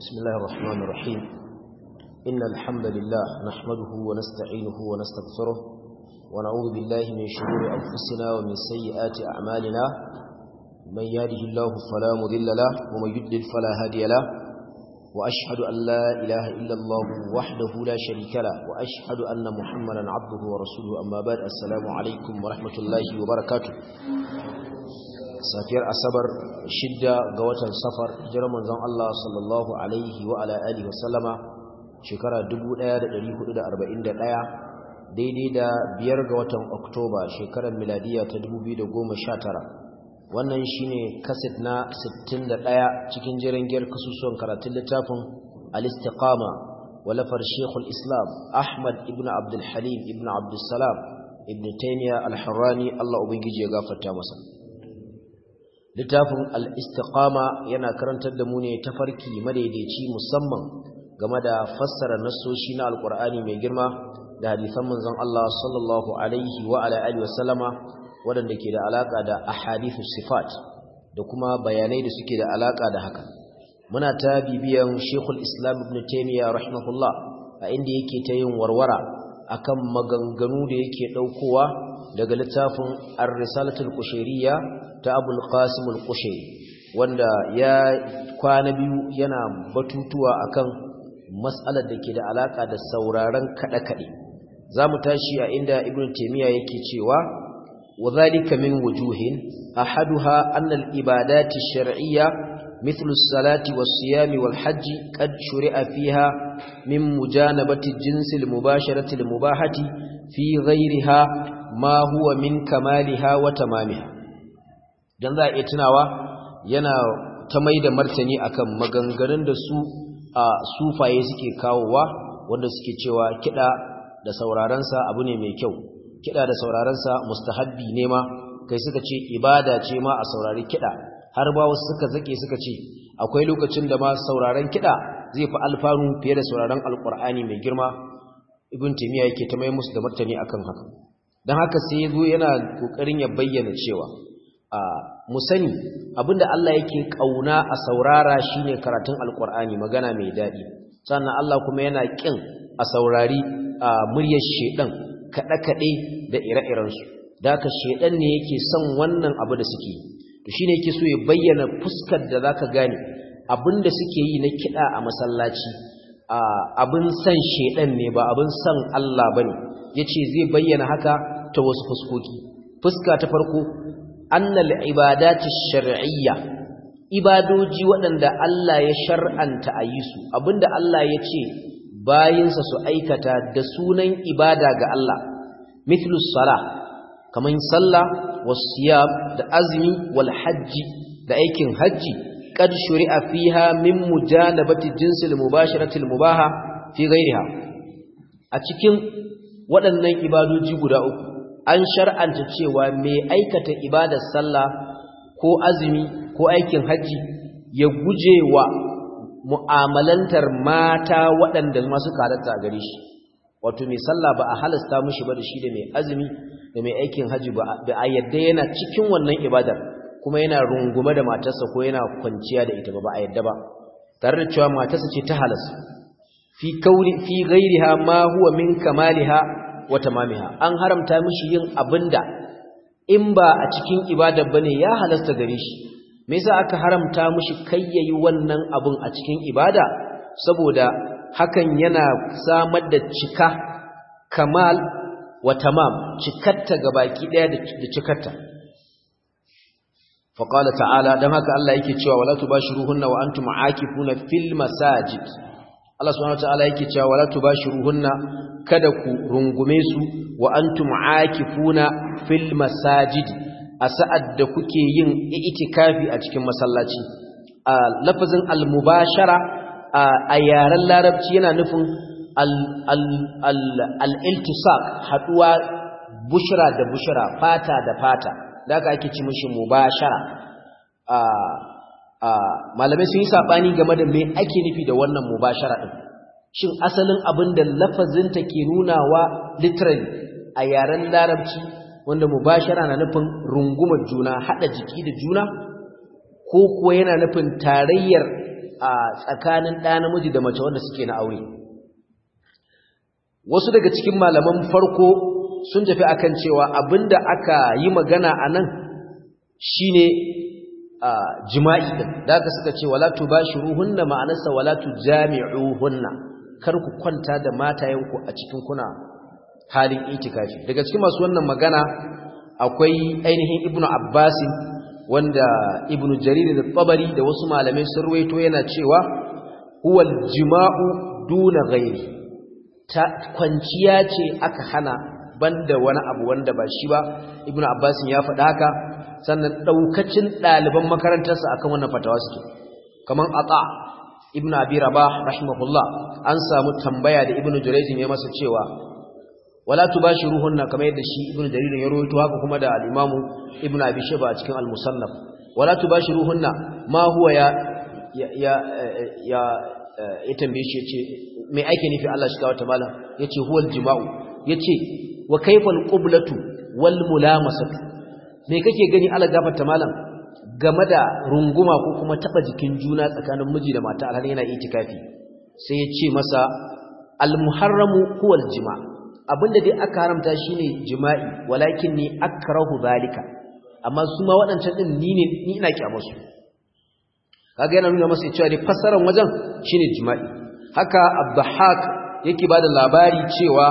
بسم الله الرحمن الرحيم إن الحمد لله نحمده ونستعينه ونستغفره ونعوذ بالله من شرور أنفسنا ومن سيئات أعمالنا من يهده الله فلا مضل له ومن يضلل فلا هادي له وأشهد أن لا إله إلا الله وحده لا شريك له وأشهد أن محمدا عبده ورسوله أما بعد السلام عليكم ورحمة الله وبركاته safiyar asabar shidda ga watan safar hijirar manzon Allah sallallahu alaihi wa ala alihi wa sallama shekara 1441 daidai da biyar ga watan oktoba shekarar miladiya ta 2019 wannan shine kaset na 61 cikin jiran giyar kasusuwan karatun littafin al-istiqama walafar shekul islam ahmad ibn abdul halim ibn abdul salam ibn taymiya al-harrani Allah ubangiji ya gafarta masa littafin al'istiƙama yana karantar da mu ne tafarki madaidaici musamman game da fassara nassoshi na alƙur'ani mai girma da hadisan manzon Allah sallallahu alaihi wa alaihi wasallama waɗanda ke da alaƙa da ahadithu sifat da kuma bayanai da suke da alaƙa da haka muna ta bibiyan shekul islam ibn taimiyya rahimahullah a inda yake ta yin warwara akan maganganu da yake ɗaukowa daga littafin ar-risalatul qushayriyya ta abul qasim al-qushairi wanda ya kwana biyu yana batutuwa akan mas'alar da ke da alaka da sauraron kada-kade zamu tashi a inda ibnu taymiya yake cewa wadhalika min wujuhin ahaduha anna al-ibadati ash-shar'iyya مثل الصلاة والصيام والحج قد شرع فيها من مجانبة الجنس المباشرة المباحة في غيرها ما هو من كمالها وتمامها dan za a iya tunawa yana ta mai da martani akan maganganun da su a sufaye suke kawowa wanda suke cewa kiɗa da saurarensa abu ne mai kyau kiɗa da saurarensa mustahabbi ne ma kai suka ce ibada ce ma a saurari kiɗa har ba wasu suka zake suka ce akwai lokacin da ma sauraren kiɗa zai fi alfanu fiye da sauraren alƙur'ani mai girma ibn timiya yake ta mai musu da martani akan haka don haka sai ya zo yana ƙoƙarin ya bayyana cewa mu sani abinda Allah yake kauna a saurara shine karatun alkur'ani magana mai dadi sannan Allah kuma yana kin a saurari muryar shedan kada kade da ire-iren su daka shedan ne yake son wannan abu da suke to shine yake so ya bayyana fuskar da zaka gane abinda suke yi na kida a masallaci abin san shedan ne ba abin san Allah bane yace zai bayyana haka ta wasu fuskoki fuska ta farko annal ibadati shar'iyya ibadoji waɗanda Allah ya shar'anta a yi su abinda Allah ya ce bayinsa su aikata da sunan ibada ga Allah mithlu sala kaman sallah wasiyam da azmi wal hajji da aikin hajji qad shuri'a fiha min mujanabati jinsil mubasharatil mubaha fi ghairiha a cikin waɗannan ibadoji guda uku an shar'anta cewa mai aikata ibadar sallah ko azumi ko aikin haji ya guje wa mu'amalantar mata waɗanda masu halatta a gare shi wato mai sallah ba a halasta mishi ba da shi da mai azumi da mai aikin haji ba a yadda yana cikin wannan ibadar kuma yana rungume da matarsa ko yana kwanciya da ita ba ba a yadda ba tare da cewa matarsa ce ta halas fi kauri fi ghairiha ma huwa min kamaliha wa tamamiha an haramta mishi yin abinda in ba a cikin ibada bane ya halasta gare shi me yasa aka haramta mishi kai yayi wannan abun a cikin ibada saboda hakan yana samar da cika kamal wa tamam cikatta gabaki daya da cikatta فقال تعالى dan haka Allah yake cewa wala tubashiruhunna wa antum aakifuna fil masajid Allah subhanahu wataala yake cewa wala tubashiruhunna kada ku rungume su wa antum aakifuna fil masajid a sa'ad da kuke yin itikafi a cikin masallaci a lafazin al mubashara a yaren larabci yana nufin al al al iltisaq haduwa bushra da bushra fata da fata da aka ake ci mishi mubashara a malamai sun yi saɓani game da me ake nufi da wannan mubashara ɗin shin asalin abin da lafazinta ke nunawa literally a yaren larabci wanda mubashara na nufin rungumar juna haɗa jiki da juna ko kuwa yana nufin tarayyar a tsakanin ɗa namiji da mace wanda suke na aure wasu daga cikin malaman farko sun tafi akan cewa abinda aka yi magana a nan shine jima'i din da aka suka ce wala tubashiruhunna ma'anarsa wala tujami'uhunna kar ku kwanta da matayenku a cikin kuna halin itikafi daga cikin masu wannan magana akwai ainihin ibnu abbasin wanda ibnu jarir da tabari da wasu malamai sun ruwaito yana cewa huwal jima'u duna ghairi ta kwanciya ce aka hana banda wani abu wanda ba shi ba ibnu abbasin ya faɗa haka sannan daukacin ɗaliban makarantarsa akan wannan fatawa suke kaman ata ibnu abi rabah rahimahullah an samu tambaya da ibnu jurayj ya masa cewa wala tubashiruhunna kamar yadda shi ibnu jarir ya rawaito haka kuma da al-imamu ibnu abi shayba a cikin al-musannaf wala tubashiruhunna ma huwa ya ya ya ya tambaye shi yace me ake nufi Allah shi kawo ta malam yace huwal jima'u yace wa kayfal qiblatu wal mulamasatu me kake gani Allah gafarta malam game da runguma ko kuma taba jikin juna tsakanin miji da mata alhali yana itikafi sai ya ce masa al muharramu huwal jima' abinda dai aka haramta shine jima'i walakin ni akrahu zalika amma su ma waɗancan din ni ne ni ina kyamusu kaga yana nuna masa cewa dai fassarar wajen shine jima'i haka abdahak yake bada labari cewa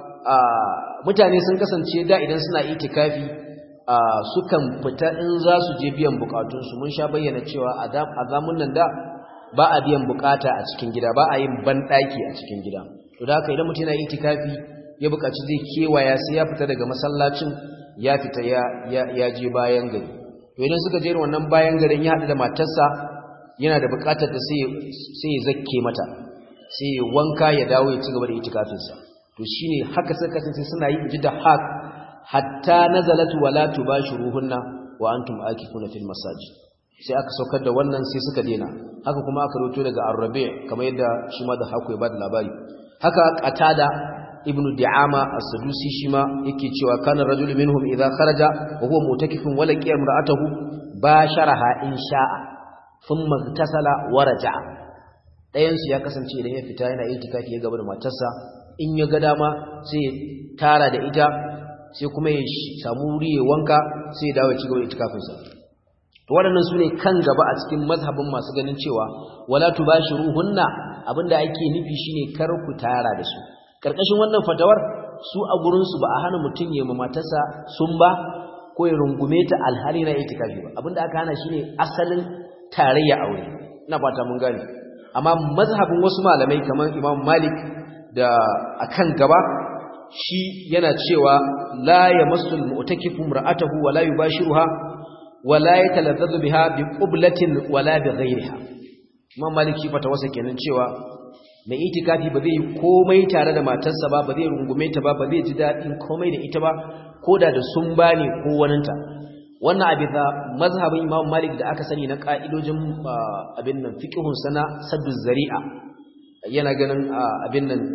mutane sun kasance da idan suna itikafi sukan fita in za su je biyan bukatunsu mun sha bayyana cewa a zamun nan da ba a biyan bukata a cikin gida ba a yin banɗaki a cikin gida to da haka idan mutum yana itikafi ya bukaci zai kewaya sai ya fita daga masallacin ya fita ya je bayan gari to idan suka je wannan bayan garin ya haɗu da matarsa yana da bukatar da sai ya zakke mata sai ya wanka ya dawo ya ci gaba da itikafinsa to shine haka suka kasance suna yi ji da hak hatta nazalat wala tubashiruhunna wa antum akifuna fil masajid sai aka saukar da wannan sai suka dena haka kuma aka roto daga arrabi kamar yadda shi ma da haku ya bada labari haka qatada ibnu di'ama as-sadusi shi ma yake cewa kana rajul minhum idha kharaja wa huwa mutakifun wa laqiya imra'atahu basharaha in sha'a thumma tasala wa raja'a dayan su ya kasance idan ya fita yana itikafi ya gaba da matarsa in ya ga dama sai ya tara da ita sai kuma ya samu wuri ya wanka sai ya dawo ya ci gaba da itikafinsa to waɗannan su ne kan gaba a cikin mazhabin masu ganin cewa wala tubashiruhunna abinda ake nufi shine kar ku tara da su karkashin wannan fatawar su a gurin su ba a hana mutun ya ma matarsa sun ba ko ya rungume ta alhali na itikafi ba abinda aka hana shine asalin tarayya aure ina fata mun gane amma mazhabin wasu malamai kamar Imam Malik da akan gaba shi yana cewa la yamassul mu'takifu imra'atahu wa la yubashiruha wa la yatalazzazu biha bi qublatin wa la bi ghayriha Imam Malik shi fata wasa kenan cewa mai itikafi ba zai komai tare da matarsa ba ba zai rungume ta ba ba zai ji dadin komai da ita ba koda da sun bane ko waninta wannan abin da mazhabin Imam Malik da aka sani na ka'idojin abin nan fiqhun sana saddu zari'a yana ganin abin nan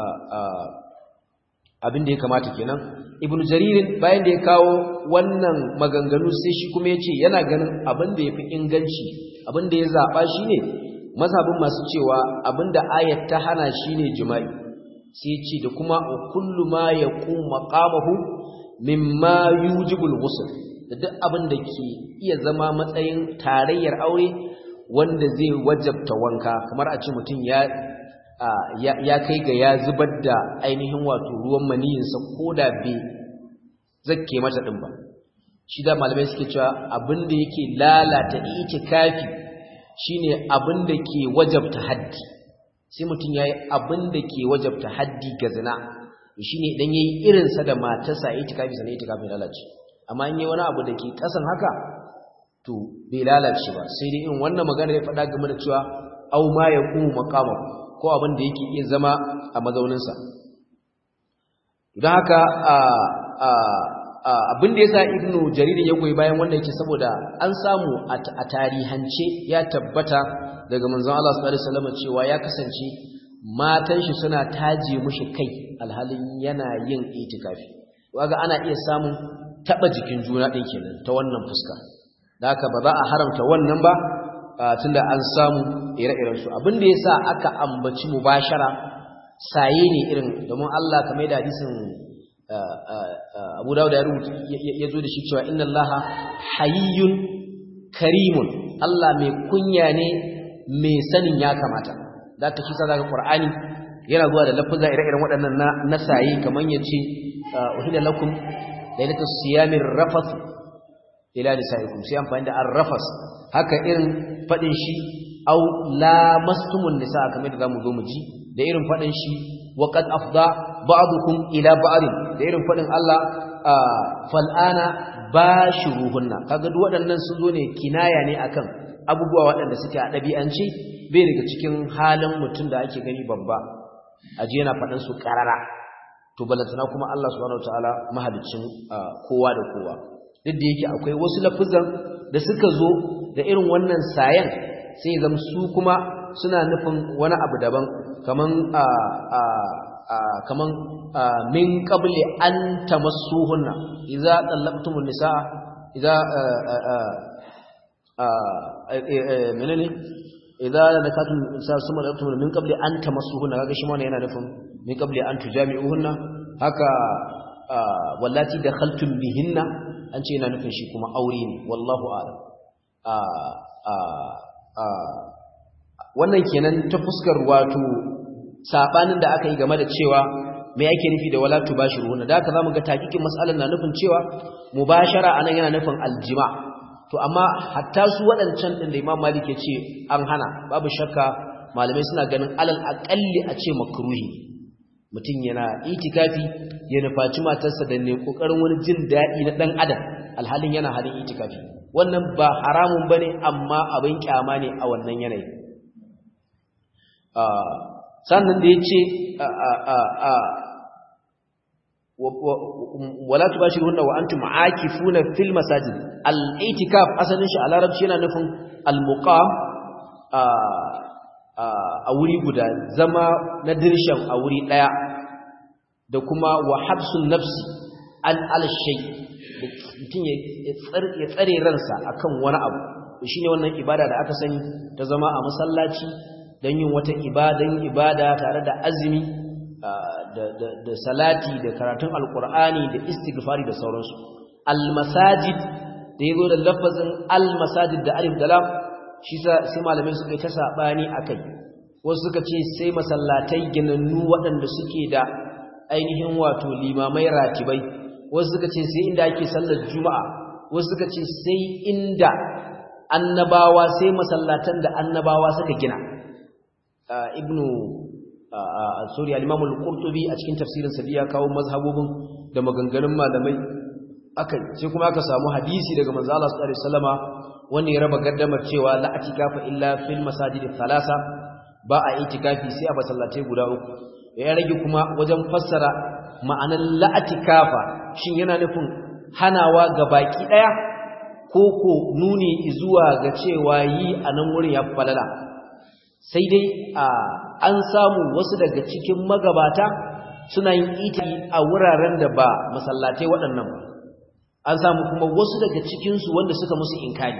abin da ya kamata kenan ibn jaririn bayan da ya kawo wannan maganganu sai shi kuma ya ce yana ganin abin da ya fi inganci abin da ya zaɓa shi ne mazhabin masu cewa abin da ayat ta hana shi ne jima'i sai ce da kuma kullu ma ya kuma ƙamahu mimma yujibul ghusl da duk abin da ke iya zama matsayin tarayyar aure wanda zai wajabta wanka kamar a ce mutum ya ya kai ga ya zubar da ainihin wato ruwan maniyinsa ko da bai zakke mata ɗin ba shi da malamai suke cewa abin da yake lalata itikafi shine abin da ke wajabta haddi sai mutum ya yi abin da ke wajabta haddi ga zina shine idan ya yi irinsa da matarsa itikafi sannan itikafi lalace amma in yi wani abu da ke ƙasan haka to bai lalace ba sai dai in wannan magana ya faɗa game da cewa au ma ya kuma makamahu ko abin da yake iya zama a mazauninsa don haka abin da ya sa ibnu jaririn ya goyi bayan wanda yake saboda an samu a tarihance ya tabbata daga manzon Allah sallallahu alaihi wasallam cewa ya kasance matan shi suna taje mushi kai alhalin yana yin itikafi waga ana iya samun taba jikin juna din kenan ta wannan fuska da haka ba za a haramta wannan ba tunda an samu ire-iren su abin da yasa aka ambaci mubashara saye ne irin domin Allah kamar da hadisin Abu Dawud ya rubuta ya zo da shi cewa inna Allaha hayyun karimun Allah mai kunya ne mai sanin ya kamata da ta shi sa zaka Qur'ani yana zuwa da lafuzza ire-iren waɗannan na nasayi kaman yace uhilla lakum lailatus siyamir rafath ila nisaikum sai amfani da ar-rafas haka irin fadin shi aw lamastumun nisa kamar da zamu zo mu ji da irin fadin shi wa qad afda ba'dukum ila ba'd da irin fadin Allah fal'ana bashiruhunna kaga duk waɗannan sun zo ne kinaya ne akan abubuwa waɗanda suke a ɗabi'ance bai daga cikin halin mutum da ake gani babba aje yana faɗin su ƙarara to balantana kuma Allah subhanahu wataala mahalicin kowa da kowa duk da yake akwai wasu lafuzan da suka zo da irin wannan sayan sai zam su kuma suna nufin wani abu daban kaman a a a kaman min qabli an tamassuhunna idza talaqtumun nisaa idza menene idza nakatum sa suma talaqtum min qabli an tamassuhunna kaga shi ma yana nufin min qabli an tujami'uhunna haka wallati dakhaltum bihinna an ce yana nufin shi kuma aure ne wallahu a'lam wannan kenan ta fuskar wato sabanin da aka yi game da cewa me yake nufi da wala tubashiruhunna da haka zamu ga takikin mas'alan na nufin cewa mubashara anan yana nufin aljima to amma hatta su waɗancan din da Imam Malik ya ce an hana babu shakka malamai suna ganin alal aqalli a ce makruhi mutum yana itikafi ya nufaci matarsa da ne kokarin wani jin daɗi na ɗan adam alhalin yana halin itikafi wannan ba haramun bane amma abin kyama ne a wannan yanayi sannan da ya ce wala tubashirunna wa antum aakifuna fil masajid al-i'tikaf asalin shi a larabci yana nufin al-muqam a wuri guda zama na dirshan a wuri daya da kuma wa habsun nafsi an al-shay mutum ya tsare ransa akan wani abu shine wannan ibada da aka sani ta zama a masallaci don yin wata ibadan ibada tare da azumi da salati da karatun alkur'ani da istighfari da sauransu almasajid da yazo da lafazin almasajid da alif da lam shi sai malamai suka yi ta sabani akai wasu suka ce sai masallatai ginannu waɗanda suke da ainihin wato limamai ratibai wasu suka ce sai inda ake sallar juma'a wasu suka ce sai inda annabawa sai masallatan da annabawa suka gina ibnu sorry al-imam al-qurtubi a cikin tafsirin sa ya kawo mazhabobin da maganganun malamai akai sai kuma aka samu hadisi daga manzo Allah sallallahu alaihi wasallama wanda ya raba gaddamar cewa la atikafa illa fil masajid thalasa ba a itikafi sai a masallatai guda uku ya rage kuma wajen fassara ma'anar la atikafa shin yana nufin hanawa ga baki daya ko ko nuni zuwa ga cewa yi a nan wurin ya falala sai dai an samu wasu daga cikin magabata suna yin iti a wuraren da ba masallatai waɗannan ba an samu kuma wasu daga cikinsu wanda suka musu inkari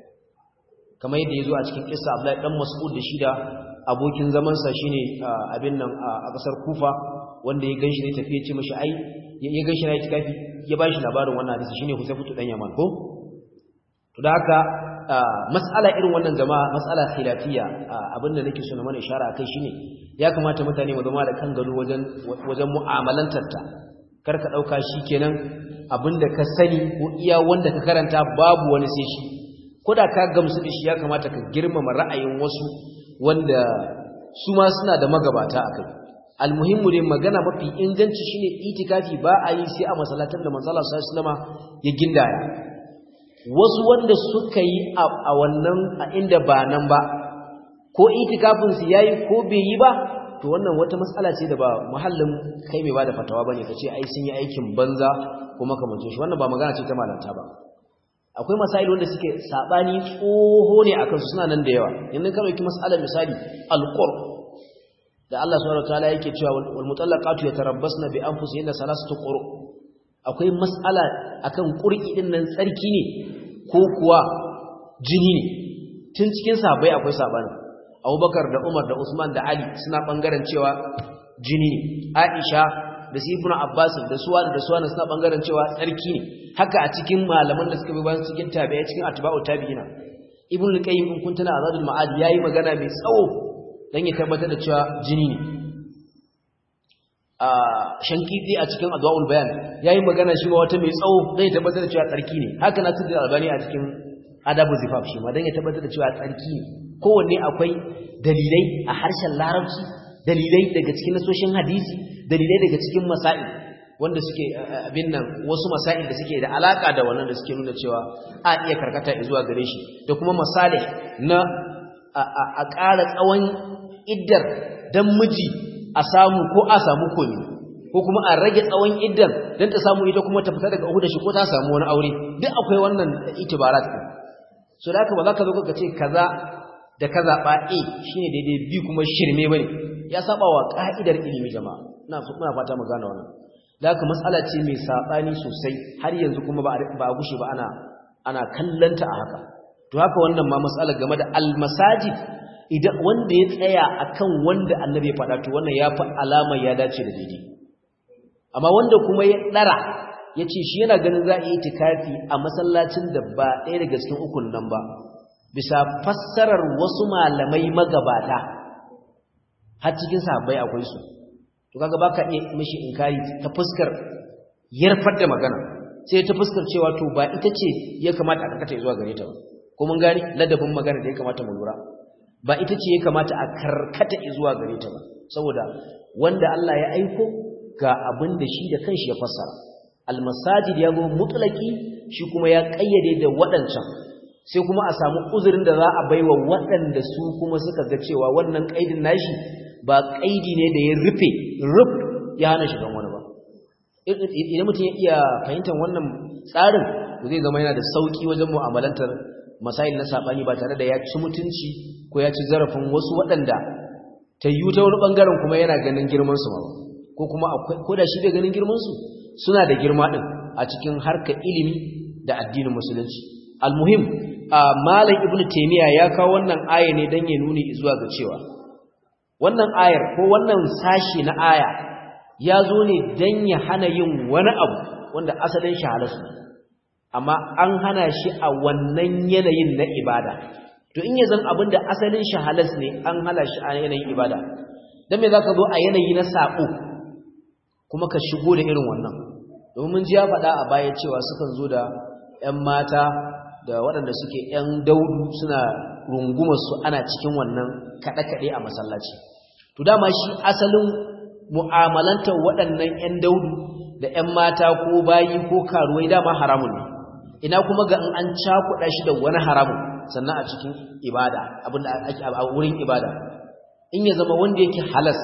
kamar yadda ya zo a cikin kisa Abdullahi dan Mas'ud da shi da abokin zamansa shine abin nan a ƙasar Kufa wanda ya ganshi ne tafiye ce mashi ai ya ganshi na itikafi ya ba shi labarin wannan hadisi shine Husayfu dan Yaman ko to da haka mas'ala irin wannan jama'a mas'ala khilafiyya abinda nake so na mana ishara akai shine ya kamata mutane mu zama da kan gado wajen wajen mu'amalantar ta karka dauka shikenan abinda ka sani ko iya wanda ka karanta babu wani sai shi koda ka gamsu da shi ya kamata ka girmama ra'ayin wasu wanda su ma suna da magabata akai almuhimmu dai magana mafi inganci shine itikafi ba a yi sai a masallatan da manzo Allah sallallahu alaihi wasallam ya gindaya wasu wanda suka yi a wannan a inda ba nan ba ko itikafin su yayi ko bai yi ba to wannan wata matsala ce da ba muhallin kai mai bada fatawa bane kace ai sun yi aikin banza ko makamancin shi wannan ba magana ce ta malanta ba akwai masail wanda suke sabani tsoho ne akan su suna nan da yawa yanzu ka dauki mas'alar misali alqur da Allah subhanahu wataala yake cewa wal mutallaqatu yatarabbasna bi anfusihinna salasatu quru akwai mas'ala akan qur'i din nan tsarki ne ko kuwa jini ne tun cikin sahabbai akwai sabani Abubakar da Umar da Usman da Ali suna bangaren cewa jini ne Aisha da su Ibn Abbas da suwa da suwa suna bangaren cewa tsarki ne haka a cikin malaman da suka bi bayan cikin tabi'a cikin atba'u tabi'ina Ibn al-Qayyim in kun tana Azadul Ma'ad yayi magana mai tsawo dan ya tabbatar da cewa jini ne a shankiti a cikin adwaul bayan yayi magana shi ma wata mai tsawo dan ya tabbatar da cewa tsarki ne haka na tudda albani a cikin adabu zifaf shi ma dan ya tabbatar da cewa tsarki ne kowanne akwai dalilai a harshen larabci dalilai daga cikin nasoshin hadisi dalilai daga cikin masail wanda suke abin nan wasu masail da suke da alaka da wannan da suke nuna cewa a iya karkata zuwa gare shi da kuma masalih na a ƙara tsawon iddar dan miji a samu ko a samu komi ko kuma a rage tsawon iddan dan ta samu ita kuma ta fita daga uku da shi ko ta samu wani aure duk akwai wannan itibarat din so da haka ba za ka zo ka ce kaza da ka zaɓa A shi ne daidai B kuma shirme ba ne ya saba wa ƙa'idar ilimi jama'a muna fata mu gane wannan da haka matsala ce mai saɓani sosai har yanzu kuma ba a gushe ba ana ana kallanta a haka to haka wannan ma matsala game da almasajid idan wanda ya tsaya akan wanda annabi ya faɗa to wannan ya fi alama ya dace da daidai amma wanda kuma ya ɗara ya ce shi yana ganin za a yi itikafi a masallacin da ba ɗaya daga cikin ukun nan ba bisa fassarar wasu malamai magabata har cikin sahabbai akwai su to kaga baka iya mishi inkari ta fuskar yarfar da magana sai ta fuskar cewa to ba ita ce ya kamata a karkata zuwa gare ta ba ko mun gani ladabin magana da ya kamata mu lura ba ita ce ya kamata a karkata zuwa gare ta ba saboda wanda Allah ya aiko ga abin da shi da kanshi ya fassara almasajid ya zo mutlaki shi kuma ya kayyade da waɗancan sai kuma a samu uzurin da za a baiwa waɗanda su kuma suka ga cewa wannan kaidin nashi ba kaidi ne da ya rufe ruf ya hana shigan wani ba idan mutum ya iya fahimtar wannan tsarin zai zama yana da sauki wajen mu'amalantar masail na sabani ba tare da ya ci mutunci ko ya ci zarafin wasu waɗanda ta yi ta wani ɓangaren kuma yana ganin girmansu ba ko kuma ko da shi bai ganin girmansu suna da girma ɗin a cikin harkar ilimi da addinin musulunci almuhim a malam ibnu taymiya ya kawo wannan aya ne dan ya nuni zuwa ga cewa wannan ayar ko wannan sashi na aya ya zo ne dan ya hana yin wani abu wanda asalin shi halasu amma an hana shi a wannan yanayin na ibada to in ya zan abin da asalin shi halas ne an hana shi a yanayin ibada dan me zaka zo a yanayi na sako kuma ka shigo da irin wannan domin mun ji ya faɗa a baya cewa sukan zo da ƴan mata da waɗanda suke ƴan daudu suna rungumar su ana cikin wannan kaɗe-kaɗe a masallaci to dama shi asalin mu'amalantar waɗannan ƴan daudu da ƴan mata ko bayi ko karuwai dama haramun ne ina kuma ga in an cakuɗa shi da wani haramun sannan a cikin ibada abinda ake a wurin ibada in ya zama wanda yake halas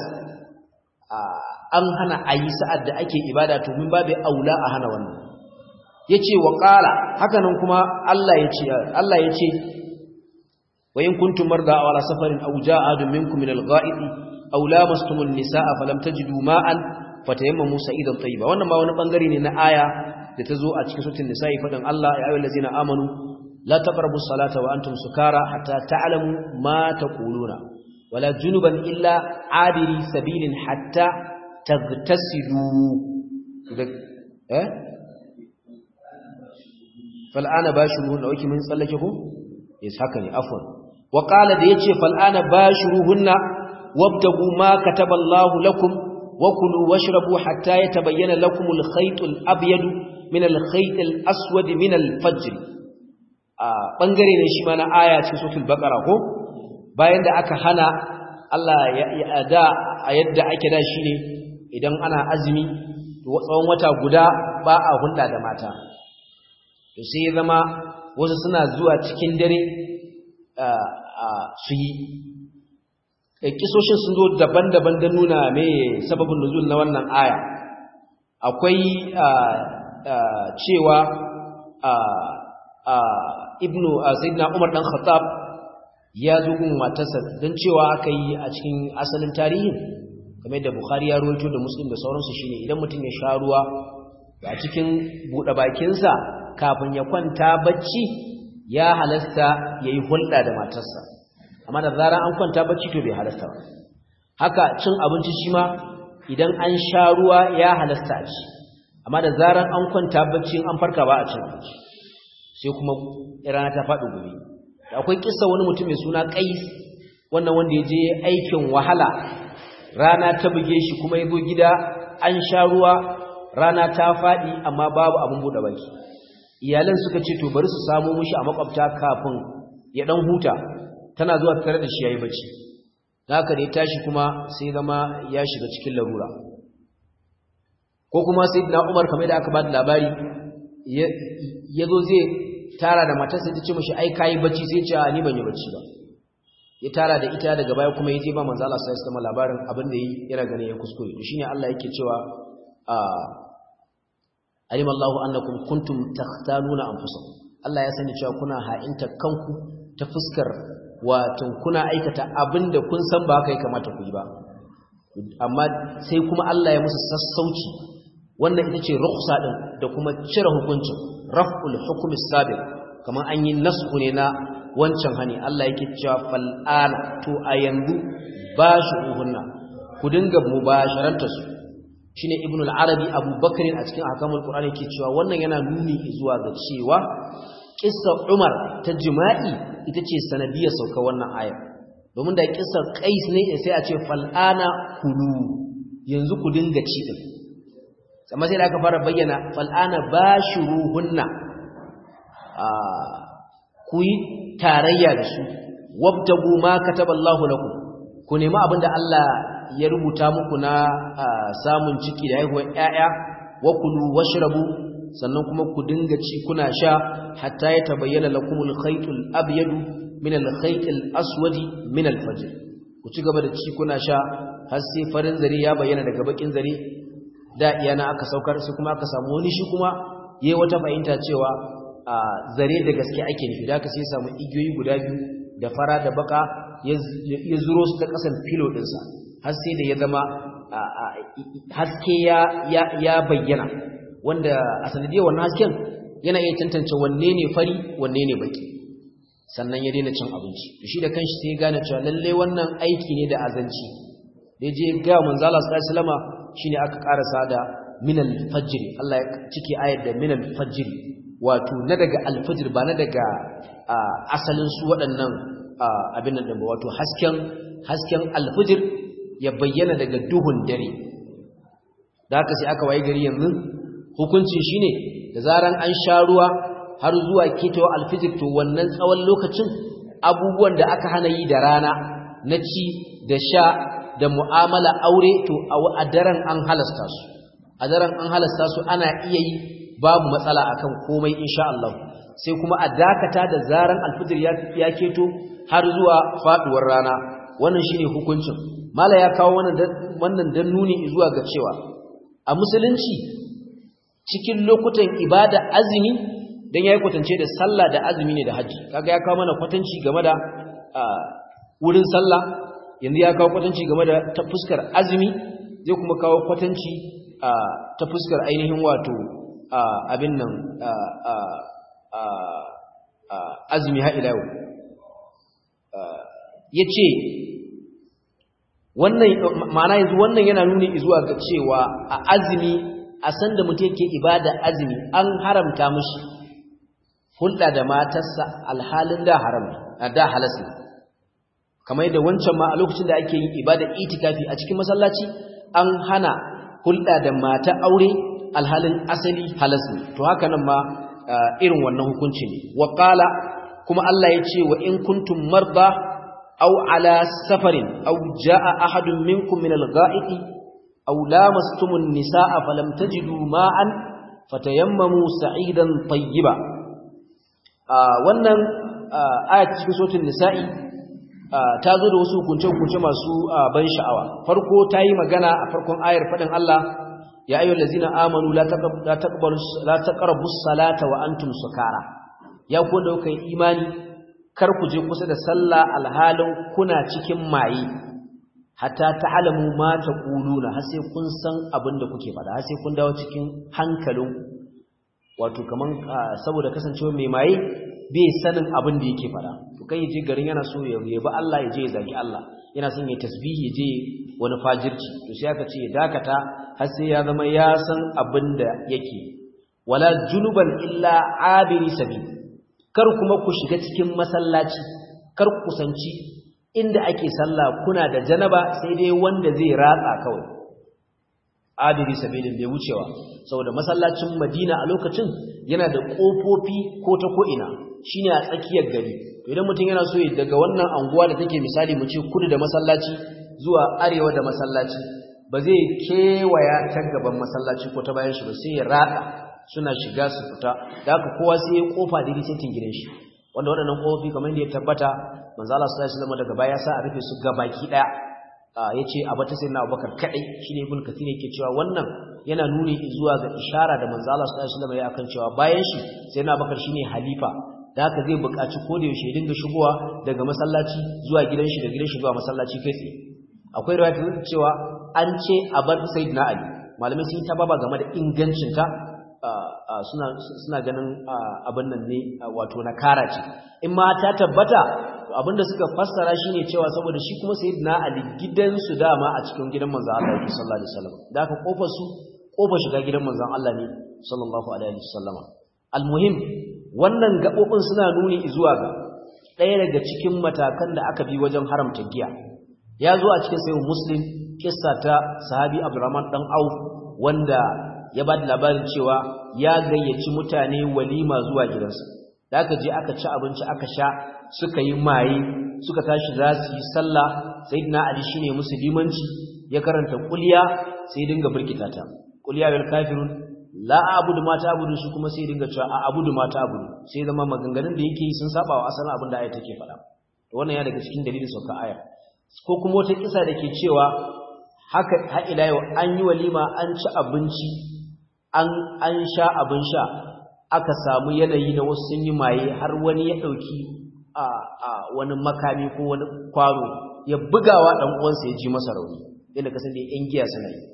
an hana a yi sa'ad da ake ibada to min babu aula a hana wannan yace wa qala hakanan kuma Allah yace Allah yace wa in kuntum marda aw ala safarin aw jaa adun minkum min al-gha'id aw lamastum an-nisaa falam tajidu ma'an fatayammamu sa'idan tayyiba wannan ma wani bangare ne na aya da tazo a cikin suratul nisa'i fadan Allah ya ayyuhal ladzina amanu la taqrabu as-salata wa antum sukara hatta ta'lamu ma taquluna wala junuban illa abiri sabilin hatta tagtasilu eh fal'ana bashuruhunna wake mun tsallake ko yes haka ne afwan wa qala da yace fal'ana bashuruhunna wabtagu ma kataballahu lakum wa kulu washrabu hatta yatabayyana lakum al-khayt al-abyad min al-khayt al-aswad min al-fajr a bangare ne shi ma na aya cikin suratul baqara ko bayan da aka hana Allah ya da a yadda ake da shi ne idan ana azumi tsawon wata guda ba a hulɗa da mata to sai zama wasu suna zuwa cikin dare su yi kisoshin sun zo daban-daban don nuna mai sababin nuzul na wannan aya akwai cewa ibnu sayyidina umar dan khattab ya zo gun matarsa don cewa aka yi a cikin asalin tarihin kamar da bukhari ya rawaito da muslim da sauransu shine idan mutum ya sha ruwa a cikin buɗe bakinsa kafin ya kwanta bacci ya halasta yayi hulɗa da matarsa amma da zarar an kwanta bacci to bai halasta ba haka cin abinci shi ma idan an sha ruwa ya halasta a ci amma da zarar an kwanta bacci an farka ba a cin abinci sai kuma rana ta faɗi gobe akwai kissa wani mutum mai suna Qais wannan wanda ya je aikin wahala rana ta buge shi kuma ya zo gida an sha ruwa rana ta faɗi amma babu abin buɗe baki iyalan suka ce to bari su samo mishi a makwabta kafin ya dan huta tana zuwa tare da shi yayi bacci haka da ya tashi kuma sai zama ya shiga cikin larura ko kuma sayyidina Umar kamar da aka ba da labari ya zo zai tara da matarsa ta ce mishi ai kai bacci sai ce a ni ban yi bacci ba ya tara da ita daga baya kuma ya je ba manzo Allah sallallahu alaihi wasallam labarin abin da yi yana ganin ya kuskure to shine Allah yake cewa a alim Allahu annakum kuntum takhtanuna anfusakum Allah ya sani cewa kuna ha'inta kanku ta fuskar wato kuna aikata abin da kun san ba kai kamata ku yi ba amma sai kuma Allah ya musu sassauci wannan ita ce rukhsa din da kuma cire hukuncin raf'ul hukmi sabiq kamar an yi nasu ne na wancan hani Allah yake cewa fal'ana to a yanzu ba shi uhunna ku dinga mubasharanta su shine ibn al-arabi abubakar a cikin ahkamul qur'ani yake cewa wannan yana nuni zuwa ga cewa kissa umar ta jima'i ita ce sanadiyar sauka wannan aya domin da kissa qais ne sai a ce fal'ana kulu yanzu ku dinga ci din amma sai da aka fara bayyana fal'ana bashuruhunna ku yi tarayya da su wabtagu ma kataballahu lakum ku nemi abinda Allah ya rubuta muku na samun ciki da haihuwar ƴaƴa wa kulu washrabu sannan kuma ku dinga ci kuna sha hatta ya tabayyana lakumul khaytul abyad min al khaytil aswadi min al fajr ku ci gaba da ci kuna sha har sai farin zare ya bayyana daga bakin zare da iyana aka saukar sai kuma aka samu wani shi kuma yayi wata fahimta cewa a zare da gaske ake nufi da aka sai samu igiyoyi guda biyu da fara da baka ya zuro su ta kasan filo ɗinsa har sai da ya zama haske ya bayyana wanda a sanadiyar wannan hasken yana iya tantance wanne ne fari wanne ne baki sannan ya daina cin abinci to shi da kanshi sai ya gane cewa lalle wannan aiki ne da azanci da je ga manzala sallallahu alaihi wasallama shine aka karasa da minal fajr Allah ya cike ayar da minal fajr wato na daga alfajir ba na daga asalin su waɗannan abin nan ba wato hasken hasken alfajir ya bayyana daga duhun dare da haka sai aka waye gari yanzu hukuncin shine da zaran an sha ruwa har zuwa ketawa alfajir to wannan tsawon lokacin abubuwan da aka hana yi da rana na ci da sha da mu'amala aure to a daren an halasta su a daren an halasta su ana iya yi babu matsala akan komai insha Allah sai kuma a dakata da zaran alfijir ya keto har zuwa faduwar rana wannan shine hukuncin mala ya kawo wannan wannan dan nuni zuwa ga cewa a musulunci cikin lokutan ibada azumi dan yayi kwatance da sallah da azumi ne da haji kaga ya kawo mana kwatanci game da wurin sallah yanzu ya kawo kwatanci game da ta fuskar azumi zai kuma kawo kwatanci ta fuskar ainihin wato abin nan azumi ha'ila yau ya ce wannan ma'ana yanzu wannan yana nuni zuwa ga cewa a azumi a sanda mutum yake ibada azumi an haramta mushi hulɗa da matarsa alhalin da haram da halas kamar yadda wancan ma a lokacin da ake yin ibada itikafi a cikin masallaci an hana hulɗa da mata aure alhalin asali halas ne to haka nan ma irin wannan hukunci ne wa qala kuma Allah ya ce wa in kuntum marda aw ala safarin aw jaa ahadun minkum min al-gha'iti aw lamastumun nisaa falam tajidu ma'an fatayammamu sa'idan tayyiba wannan ayat cikin suratul nisa'i ta zo da wasu hukunce-hukunce masu ban sha'awa farko ta yi magana a farkon ayar faɗin Allah ya ayyul lazina amanu la taqbalu la taqrabu salata wa antum sukara ya ku da kai imani kar ku je kusa da sallah alhalin kuna cikin maye hatta ta'lamu ma taquluna har sai kun san abin da kuke faɗa har sai kun dawo cikin hankalin wato kaman saboda kasancewa mai maye bai sanin abin da yake fada to kai yaje garin yana so ya yabi Allah ya je ya zagi Allah yana son ya tasbihi ya je wani fajirci to sai aka ce ya dakata har sai ya zama ya san abin da yake wala junuban illa abiri sabi kar kuma ku shiga cikin masallaci kar ku kusanci inda ake sallah kuna da janaba sai dai wanda zai ratsa kawai abiri sabilin bai wucewa saboda masallacin Madina a lokacin yana da kofofi ko ta ko ina shine a tsakiyar gari idan mutum yana so daga wannan anguwa da take misali mu ce kudu da masallaci zuwa arewa da masallaci ba zai kewaya ta gaban masallaci ko ta bayan shi ba sai ya ratsa suna shiga su fita da haka kowa sai ya kofa da risetin gidan shi wanda waɗannan kofofi kamar yadda ya tabbata manzo Allah sallallahu alaihi wasallam daga baya sa a rufe su gabaki daya yace abata sayyidina Abubakar kadai shine ibn kathir yake cewa wannan yana nuni zuwa ga ishara da manzo Allah sallallahu alaihi wasallam ya akan cewa bayan shi sayyidina Abubakar shine halifa da haka zai buƙaci ko da yaushe dinga shigowa daga masallaci zuwa gidan shi da gidan shi zuwa masallaci kai tsaye akwai riwaya cewa an ce a bar sayyidina Ali malamai sun yi ta baba game da ingancin ta suna suna ganin abin nan ne wato na kara ce in ma ta tabbata abinda suka fassara shine cewa saboda shi kuma sayyidina Ali gidansu dama a cikin gidan manzon Allah sallallahu alaihi wasallam da aka kofar su kofar shiga gidan manzon Allah ne sallallahu alaihi wasallama almuhim wannan gabobin suna nuni zuwa ga ɗaya daga cikin matakan da aka bi wajen haramta giya ya zo a cikin sayyid muslim kissa ta sahabi abdurrahman dan auf wanda ya ba da labarin cewa ya gayyaci mutane walima zuwa gidansa da aka je aka ci abinci aka sha suka yi maye suka tashi za su yi sallah sayyidina ali shine musu limanci ya karanta kulliya sai dinga burkita ta kulliya bil kafirun la abudu ma ta'budu su kuma sai dinga cewa a abudu ma ta'budu sai zama maganganun da yake yi sun saba wa asalin abin da ayat take faɗa to wannan ya daga cikin dalilin sauka aya ko kuma wata kisa da ke cewa haka har ila yau an yi walima an ci abinci an an sha abin sha aka samu yanayi na wasu sun yi maye har wani ya ɗauki a wani makami ko wani kwaro ya bugawa ɗan uwansa ya ji masa rauni yadda kasan da yan giya suna yi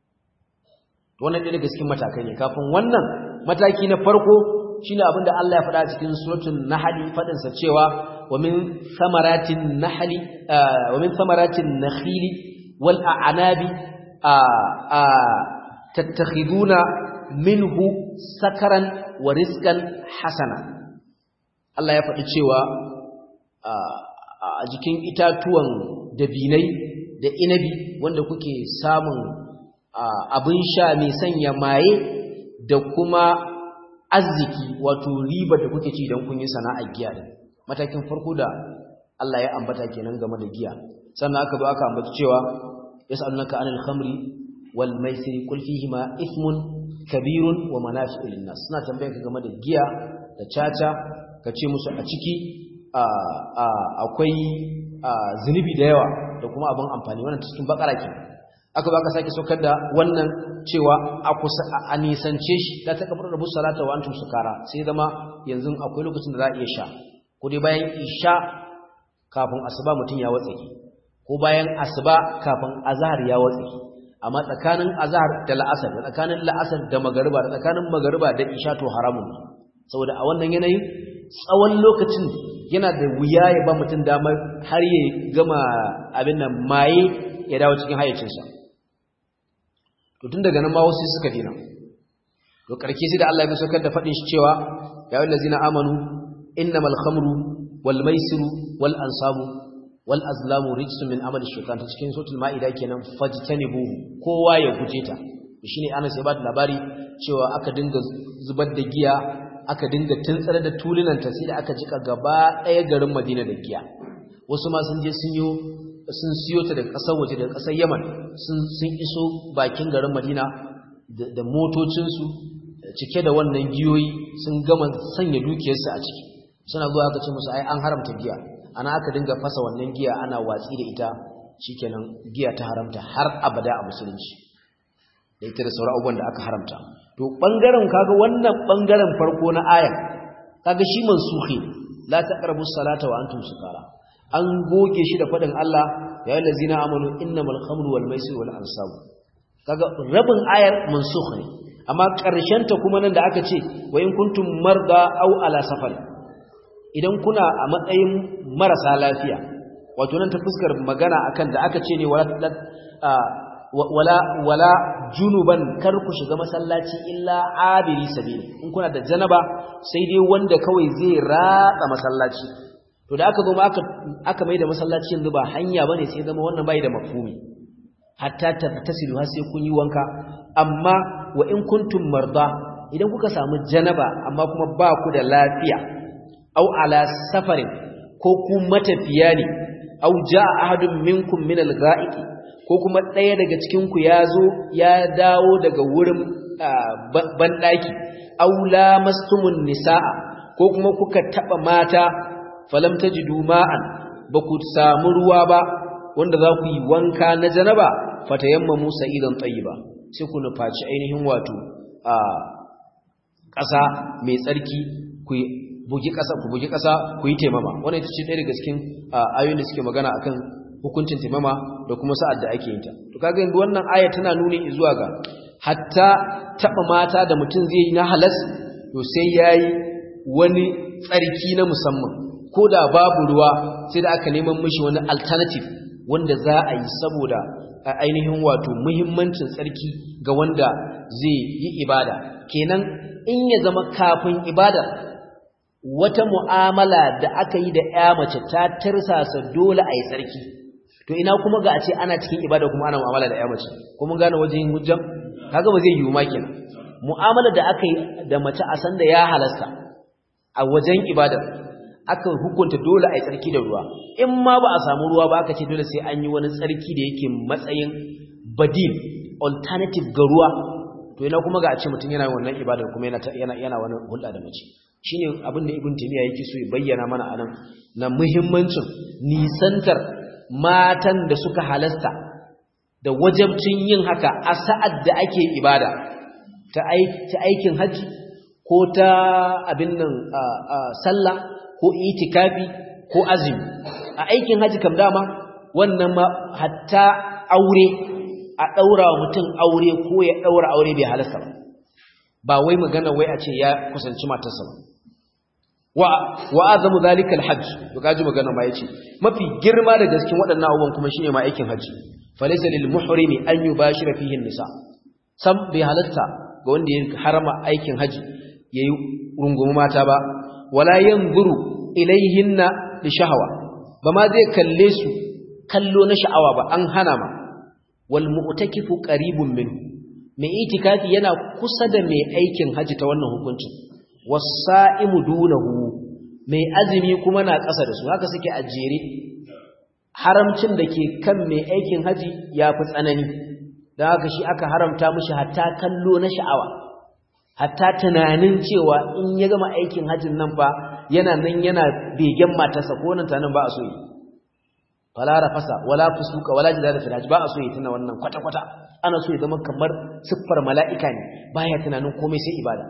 wannan ɗaya daga cikin matakai ne kafin wannan mataki na farko shine abinda Allah ya faɗa a cikin suratul nahl fadin sa cewa wa min thamaratin nahli wa min thamaratin nakhili wal a'nabi tattakhiduna minhu sakaran wa rizqan hasana Allah ya faɗi cewa a jikin itatuwan dabinai da inabi wanda kuke samun abin sha mai sanya maye da kuma arziki wato riba da kuke ci don kun yi sana'ar giya din matakin farko da Allah ya ambata kenan game da giya sannan aka zo aka ambata cewa yas'alunaka anil khamri wal maisiri qul fihima ithmun kabirun wa manafi'u lin-nas suna tambayar ka game da giya da caca ka ce musu a ciki akwai zunubi da yawa da kuma abin amfani wannan cikin bakara kenan aka ba ka sake saukar da wannan cewa a kusa a nisance shi da ta kafar rabu salata wa antum sukara sai zama yanzu akwai lokacin da za a iya sha ko dai bayan isha kafin asuba mutum ya watse ko bayan asuba kafin azhar ya watse amma tsakanin azhar da la'asar da tsakanin la'asar da magariba da tsakanin magariba da isha to haramun saboda a wannan yanayin tsawon lokacin yana da wuya ya ba mutum damar har ya gama abin nan maye ya dawo cikin hayyacinsa to tun daga nan ma wasu suka dina to karke sai da Allah ya saukar da fadin shi cewa ya ayyuhal ladzina amanu innamal khamru wal maisiru wal ansabu wal azlamu rijsun min amali shaytan ta cikin suratul maida kenan fajtanibu kowa ya guje ta shine Anas ya ba da labari cewa aka dinga zubar da giya aka dinga tuntsare da tulunanta sai da aka jika gaba ɗaya garin Madina da giya wasu ma sun je sun yi sun siyo ta daga ƙasar waje daga ƙasar Yaman sun iso bakin garin Madina da motocinsu cike da wannan giyoyi sun gama sanya dukiyarsu a ciki suna zuwa aka ce musu ai an haramta giya ana aka dinga fasa wannan giya ana watsi da ita shikenan giya ta haramta har abada a musulunci da ita da sauran abubuwan da aka haramta to bangaren kaga wannan bangaren farko na aya kaga shi mansukhi la taqrabu salata wa antum sukara an goge shi da faɗin Allah ya yi lazina amanu innamal khamru wal maisir wal ansab kaga rabin ayar mansukh ne amma ƙarshen ta kuma nan da aka ce wa in kuntum marda aw ala safar idan kuna a matsayin marasa lafiya wato nan ta fuskar magana akan da aka ce ne wala wala wala junuban kar ku shiga masallaci illa abiri sabili in kuna da janaba sai dai wanda kawai zai ratsa masallaci to da aka zo aka aka mai da masallaci yanzu ba hanya bane sai zama wannan bai da mafhumi hatta tasilu har sai kun yi wanka amma wa in kuntum marda idan kuka samu janaba amma kuma ba ku da lafiya au ala safarin ko ku matafiya ne au jaa ahadun minkum min al-gha'iti ko kuma ɗaya daga cikin ku yazo ya dawo daga wurin banɗaki au lamastumun nisaa ko kuma kuka taba mata falam tajidu ma'an ba ku samu ruwa ba wanda za ku yi wanka na janaba fatayamma musa idan tayyiba sai ku nufaci ainihin wato a ƙasa mai tsarki ku bugi ƙasa ku bugi ƙasa ku yi taimama wannan ita ce ɗaya daga cikin ayoyin da suke magana akan hukuncin taimama da kuma sa'ad da ake yin ta to kaga yanzu wannan aya tana nuni zuwa ga hatta taba mata da mutum zai yi na halas to sai yayi wani tsarki na musamman ko da babu ruwa sai da aka neman mishi wani alternative wanda za a yi saboda ainihin wato muhimmancin tsarki ga wanda zai yi ibada kenan in ya zama kafin ibada wata mu'amala da aka yi da ya mace ta tirsasa dole a yi tsarki to ina kuma ga a ce ana cikin ibada kuma ana mu'amala da ya mace kuma gane wajen hujjam kaga ba zai yiwu ma kenan mu'amala da aka yi da mace a san da ya halasta a wajen ibada aka hukunta dole a yi tsarki da ruwa in ma ba a samu ruwa ba aka ce dole sai an yi wani tsarki da yake matsayin badil alternative ga ruwa to ina kuma ga a ce mutum yana wannan ibadar kuma yana yana wani hulɗa da mace shine abin da ibn taymiya yake so ya bayyana mana anan na muhimmancin nisantar matan da suka halasta da wajabcin yin haka a sa'ad da ake ibada ta aikin hajji ko ta abin nan sallah ko itikafi ko azumi a aikin haji kam dama wannan ma hatta aure a daura wa mutum aure ko ya daura aure bai halasta ba ba wai magana wai a ce ya kusanci matarsa ba wa wa azamu zalika alhajj to kaji magana ma yace mafi girma da gaskin waɗannan abubuwan kuma shine ma aikin haji falaysa lil muhrimi an yubashira fihi nisa sam bai halasta ga wanda ya harama aikin haji yayi rungumi mata ba wala yanzuru ilaihinna li shahawa ba ma zai kalle su kallo na sha'awa ba an hana ma wal mu'takifu qaribun min mai itikafi yana kusa da mai aikin haji ta wannan hukuncin wasa'imu dunahu mai azumi kuma na ƙasa da su haka suke a jere haramcin da ke kan mai aikin haji ya fi tsanani don haka shi aka haramta mishi hatta kallo na sha'awa hatta tunanin cewa in ya gama aikin hajjin nan fa yana nan yana begen matarsa ko nan tanan ba a so yi fala rafasa wala fusuka wala jidala fil hajj ba a so yi tana wannan kwata kwata ana so ya zama kamar siffar mala'ika ne baya tunanin komai sai ibada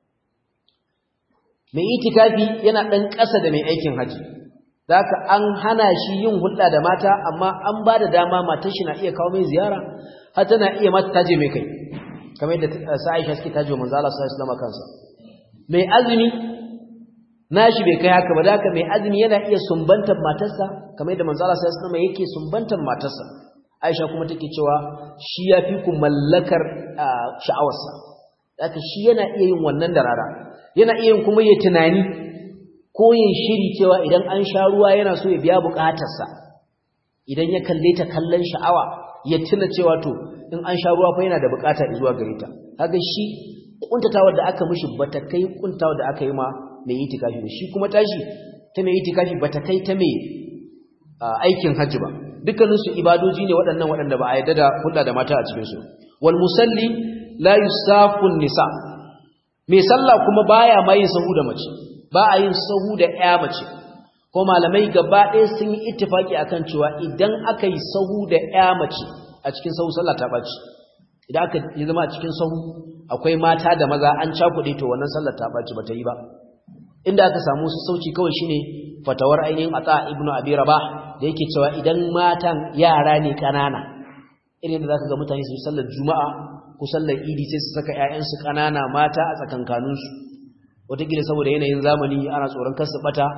mai itikafi yana dan ƙasa da mai aikin haji zaka an hana shi yin hulɗa da mata amma an ba da dama matar shi na iya kawo mai ziyara har tana iya mata taje mai kai kamar yadda Aisha suke tajo manzo Allah sallallahu alaihi wasallam kansa mai azumi nashi bai kai haka ba da haka mai azumi yana iya sumbantar matarsa kamar yadda manzo Allah sallallahu alaihi wasallam yake sumbantar matarsa Aisha kuma take cewa shi yafi ku mallakar sha'awarsa haka shi yana iya yin wannan da rara yana iya yin kuma yayin tunani ko yin shiri cewa idan an sha ruwa yana so ya biya bukatarsa idan ya kalle ta kallon sha'awa ya tuna cewa to in an sha ruwa fa yana da bukata zuwa gare ta kaga shi kuntatawar da aka mishi bata kai kuntawar da aka yi ma mai itikafi ba shi kuma tashi ta mai itikafi bata kai ta mai aikin hajji ba dukkanin su ibadoji ne waɗannan waɗanda ba a yarda da hulɗa da mata a cikin su wal musalli la yusafu nisa mai sallah kuma baya ma yin sahu da mace ba a yin sahu da ƴa mace ko malamai gaba ɗaya sun yi ittifaki akan cewa idan aka yi sahu da ƴa mace a cikin sahu sallah ta ɓaci idan aka yi zama a cikin sahu akwai mata da maza an cakuɗe to wannan sallar ta ɓaci ba ta yi ba inda aka samu su sauci kawai shine fatawar ainihin ata ibnu abi rabah da yake cewa idan matan yara ne kanana irin da zaka ga mutane su sallar juma'a ko sallar idi sai su saka ƴaƴansu kanana mata a tsakankanin su wataƙila saboda yanayin zamani ana tsoron kar su bata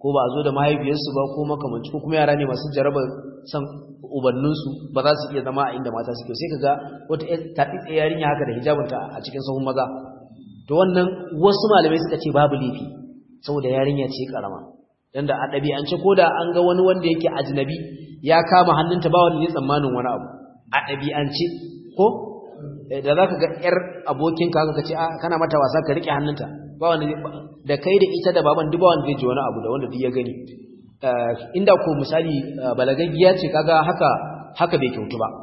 ko ba a zo da mahaifiyarsu ba ko makamanci ko kuma yara ne masu jaraba san ubanninsu ba za su iya zama a inda mata suke sai kaga wata taɗiɗe yarinya haka da hijabinta a cikin sahun maza to wannan wasu malamai suka ce babu laifi saboda yarinya ce karama dan da a ɗabi'ance ko da an ga wani wanda yake ajnabi ya kama hannunta ba wanda zai tsammanin wani abu a ɗabi'ance ko da za ka ga ‘yar abokinka haka ka ce kana mata wasa ka riƙe hannunta ba wanda da kai da ita da baban duk ba wanda zai ji wani abu da wanda duk ya gani inda ko misali balagaggiya ce kaga haka haka bai kyautu ba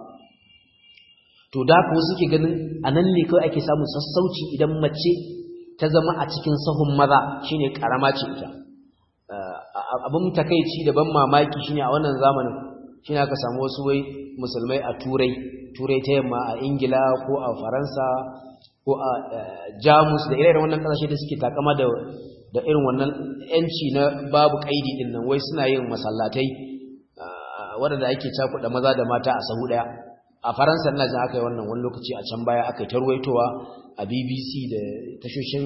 to da haka wasu ke ganin a nan ne kawai ake samun sassauci idan mace ta zama a cikin sahun maza shine karama ce ita abin takaici da ban mamaki shine a wannan zamanin shine aka samu wasu wai musulmai a turai turai ta yamma a ingila ko a faransa ko a jamus da irin wannan kasashe da suke takama da da irin wannan yanci na babu kaidi din nan wai suna yin masallatai waɗanda ake cakuɗa maza da mata a sahu ɗaya a faransa ina jin aka yi wannan wani lokaci a can baya aka yi tarwaitowa a bbc da tashoshin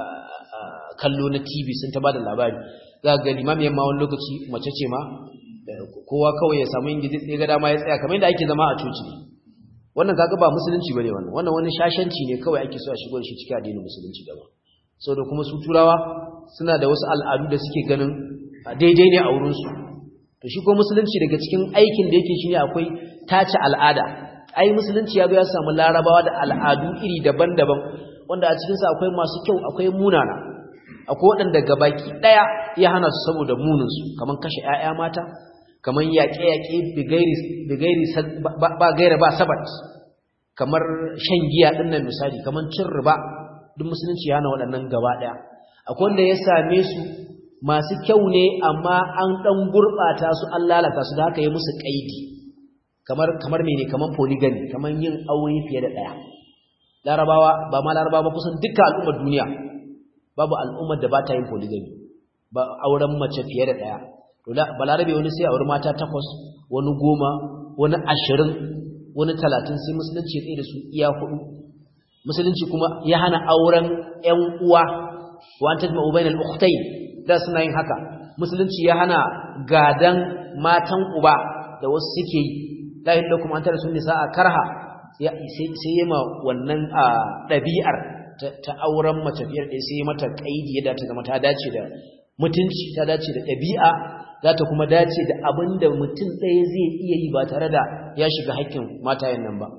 kallo na tv sun ta ba da labari za ga limamiyar ma wani lokaci mace ce ma kowa kawai ya samu ingizi tsaye ga dama ya tsaya kamar yadda ake zama a coci wannan kaga ba musulunci bane wannan wannan wani shashanci ne kawai ake so a shigo da shi cikin addinin musulunci da ba saboda kuma su turawa suna da wasu al'adu da suke ganin daidai ne a wurin su to shi ko musulunci daga cikin aikin da yake shine akwai tace al'ada ai musulunci ya zo ya samu larabawa da al'adu iri daban-daban wanda a cikin sa akwai masu kyau akwai munana akwai waɗanda gabaki ɗaya ya hana su saboda munin su kaman kashe ƴaƴa mata kaman yaƙe-yaƙe bigairi ba gaira ba sabat kamar shan giya ɗin nan misali kaman cin riba duk musulunci ya hana waɗannan gaba ɗaya akwai wanda ya same su masu kyau ne amma an ɗan gurɓata su an lalata su da haka yi musu ƙaidi kamar kamar mene kamar polygamy kamar yin aure fiye da ɗaya larabawa ba ma larabawa ba kusan duka al'ummar duniya babu al'ummar da ba ta yin polygamy ba auren mace fiye da ɗaya to balarabe wani sai auri mata takwas wani goma wani ashirin wani talatin sai musulunci ya tsaye da su iya hudu musulunci kuma ya hana auren ƴan uwa wa an tajma'u bainal ukhtayn da suna yin haka musulunci ya hana gadan matan uba da wasu suke yi la ilaha kuma an tara sun nisa a karha sai yi ma wannan ɗabi'ar ta auren mace biyar ɗaya sai mata ƙaidi yadda ta zama ta dace da mutunci ta dace da ɗabi'a za ta kuma dace da abin da mutum ɗaya zai iya yi ba tare da ya shiga haƙƙin matayen nan ba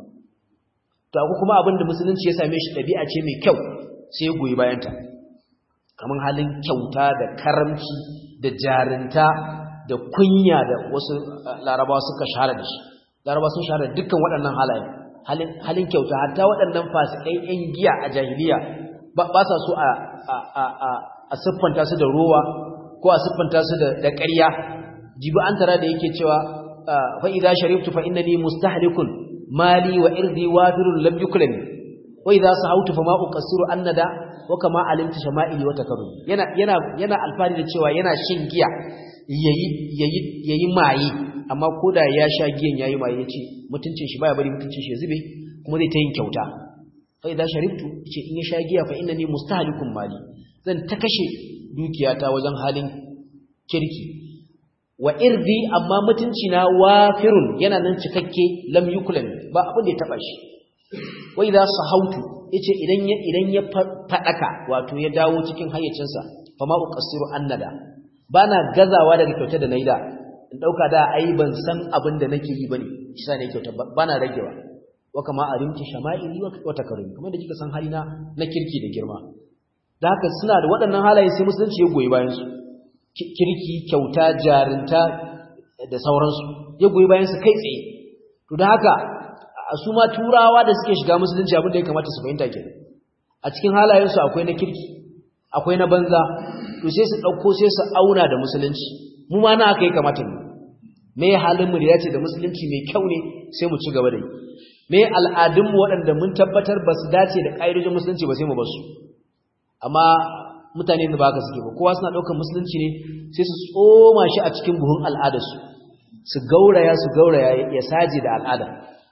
to akwai kuma abin da musulunci ya same shi ɗabi'a ce mai kyau sai goyi bayanta kamar halin kyauta da karamci da jarinta da kunya da wasu larabawa suka shahara da shi larabawa sun shahara dukkan waɗannan halaye halin halin kyauta hatta waɗannan fasikai ƴan giya a jahiliya ba sa so a a a a siffanta su da rowa ko a siffanta su da da ƙarya jibi an tara da yake cewa fa idza sharibtu fa innani mustahlikun mali wa irdi wafirun lam yuklani wa idza sahawtu fa ma uqassiru annada wa kama alimtu shama'ili wa takarrum yana yana yana alfari da cewa yana shin giya yayi yayi yayi maye amma koda ya sha giyan yayi maye yace mutuncin shi baya bari mutuncin shi ya zube kuma zai ta yin kyauta fa idza sharibtu yace in ya sha giya fa innani mustahlikun mali zan ta kashe dukiyata wajen halin kirki wa irdi amma mutunci na wafirun yana nan cikakke lam yukulan ba abin da ya taba shi wa idza sahautu yace idan ya idan ya fadaka wato ya dawo cikin hayyacinsa fa ma uqassiru annada bana gazawa daga kyautar da nayi da in dauka da ai ban san abin da nake yi bane shi ne kyautar bana ragewa wa kama arimti shama'ili wa takarrumi kuma da kika san halina na kirki da girma da haka suna da waɗannan halaye sai musulunci ya goyi bayan su kirki kyauta jarinta da sauransu ya goyi bayan su kai tsaye to da haka su ma turawa da suke shiga musulunci abin da ya kamata su fahimta kenan a cikin halayensu akwai na kirki akwai na banza to sai su ɗauko sai su auna da musulunci mu ma na haka ya kamata mu me halin mu da ya ce da musulunci mai kyau ne sai mu ci gaba da yi me al'adun mu waɗanda mun tabbatar ba su dace da ƙa'idojin musulunci ba sai mu bar su amma mutane da ba haka suke ba kowa suna ɗaukar musulunci ne sai su tsoma shi a cikin buhun al'adarsu su gauraya su gauraya ya saje da al'ada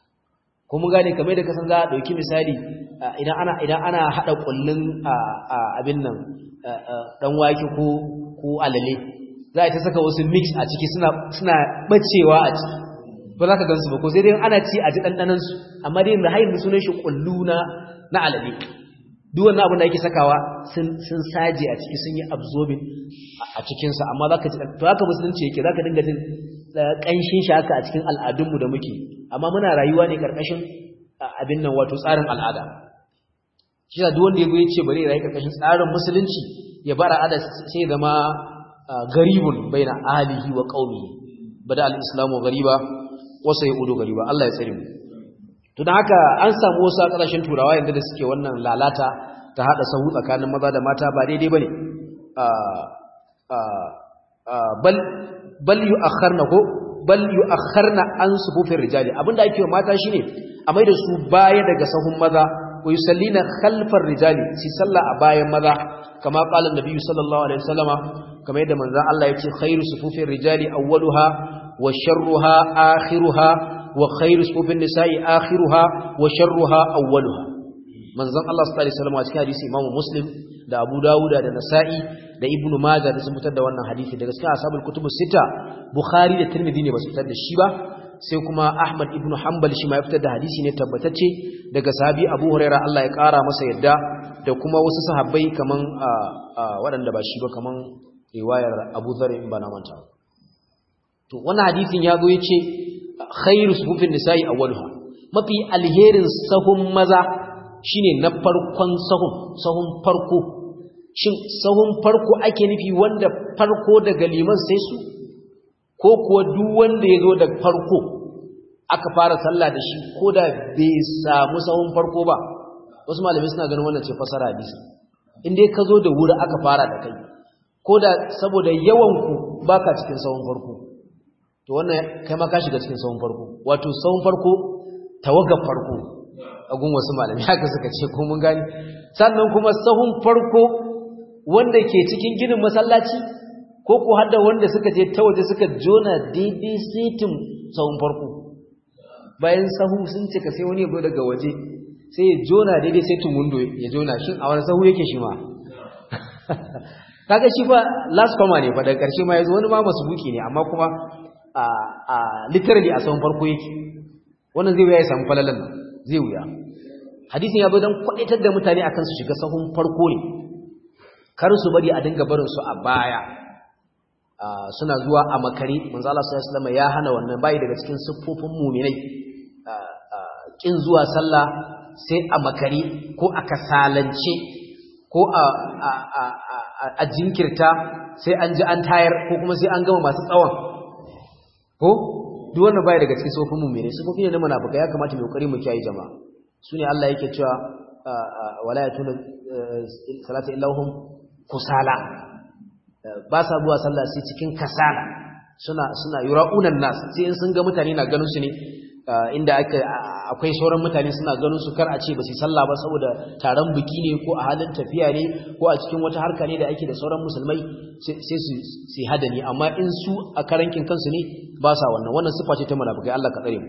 ko mun gane kamar da kasan za a ɗauki misali idan ana idan ana haɗa ƙullun abin nan ɗan wake ko ko alale za a ta saka wasu mix a ciki suna suna bacewa a ciki ba za ka gansu ba ko sai dai ana ci a ji ɗanɗanan su amma dai yanzu hayin sunan shi kullu na na alabi duk wannan abin da ake sakawa sun sun saje a ciki sun yi absorbing a cikin sa amma zaka ji to haka musulunci yake zaka dinga jin kanshin shi haka a cikin al'adunmu da muke amma muna rayuwa ne karkashin abin nan wato tsarin al'ada shi da duk wanda ya ce bari ya rayu karkashin tsarin musulunci ya bar al'ada sai ya zama garibun baina ahlihi wa qaumihi bada al-islamu gariba wa sayudu gariba Allah ya tsare mu to dan haka an samu wasu a kasashen turawa yanzu da suke wannan lalata ta hada sahu tsakanin maza da mata ba daidai bane bal bal yu'akharna ko bal yu'akharna an sufufin rijali abinda ake wa mata shine a mai da su baya daga sahun maza wa yusallina khalfar rijali si salla a bayan maza kama qala annabi sallallahu alaihi wasallama kama yadda manzo Allah yace khairu sufufin rijali awwaluha wa sharruha akhiruha wa khairu sufufin nisa'i akhiruha wa sharruha awwaluha manzon Allah sallallahu alaihi wasallama a cikin hadisi Imam Muslim da Abu Dawuda da Nasa'i da Ibn Majah da sun fitar da wannan hadisi daga cikin ashabul kutubus sita Bukhari da Tirmidhi ne ba su fitar da shi ba sai kuma Ahmad ibn Hanbal shi ma ya fitar da hadisi ne tabbatacce daga sahabi Abu Hurairah Allah ya kara masa yadda da kuma wasu sahabbai kaman waɗanda ba shi ba kaman riwayar Abu Dharr in bana manta to wannan hadisin ya zo yace khairu sufufin nisa'i awwaluha mafi alherin sahun maza shine na farkon sahun sahun farko shin sahun farko ake nufi wanda farko daga liman sai su ko kuwa duk wanda ya zo da farko aka fara sallah da shi ko da bai samu sahun farko ba wasu malamai suna ganin wannan ce fasara hadisi in dai ka zo da wuri aka fara da kai ko da saboda yawanku baka cikin sahun farko to wannan kai ma ka shiga cikin sahun farko wato sahun farko tawagar farko a gun wasu malamai haka suka ce ko mun gani sannan kuma sahun farko wanda ke cikin ginin masallaci ko ko hadda wanda suka je ta waje suka jona daidai sitin sahun farko bayan sahu sun cika sai wani ya zo daga waje sai ya jona daidai sitin window ya jona shin a wani sahu yake shi ma kaga shi fa last comer ne fa daga karshe ma yazo wani ma buki ne amma kuma a a literally a sahun farko yake wannan zai wuya ya samu falalan zai wuya hadisin ya zo dan kwadaitar da mutane akan su shiga sahun farko ne kar su bari a dinga barin su a baya suna zuwa a makare manzo Allah sallallahu alaihi wasallam ya hana wannan bai daga cikin siffofin mu'minai kin zuwa sallah sai a makare ko a kasalance ko a a jinkirta sai an ji an tayar ko kuma sai an gama masu tsawon ko duk wannan bai daga cikin siffofin mu'minai siffofi ne na munafika ya kamata mu kokari mu kiyaye jama'a sune Allah yake cewa wala yatuna salata illahum kusala ba sa zuwa sallah sai cikin kasala suna suna yura'unan nas sai in sun ga mutane na ganin su ne inda aka akwai sauran mutane suna ganin su kar a ce ba su sallah ba saboda taron biki ne ko a halin tafiya ne ko a cikin wata harka ne da ake da sauran musulmai sai su su hadani amma in su a karankin kansu ne ba sa wannan wannan sifa ce ta munafikai Allah ka tsare mu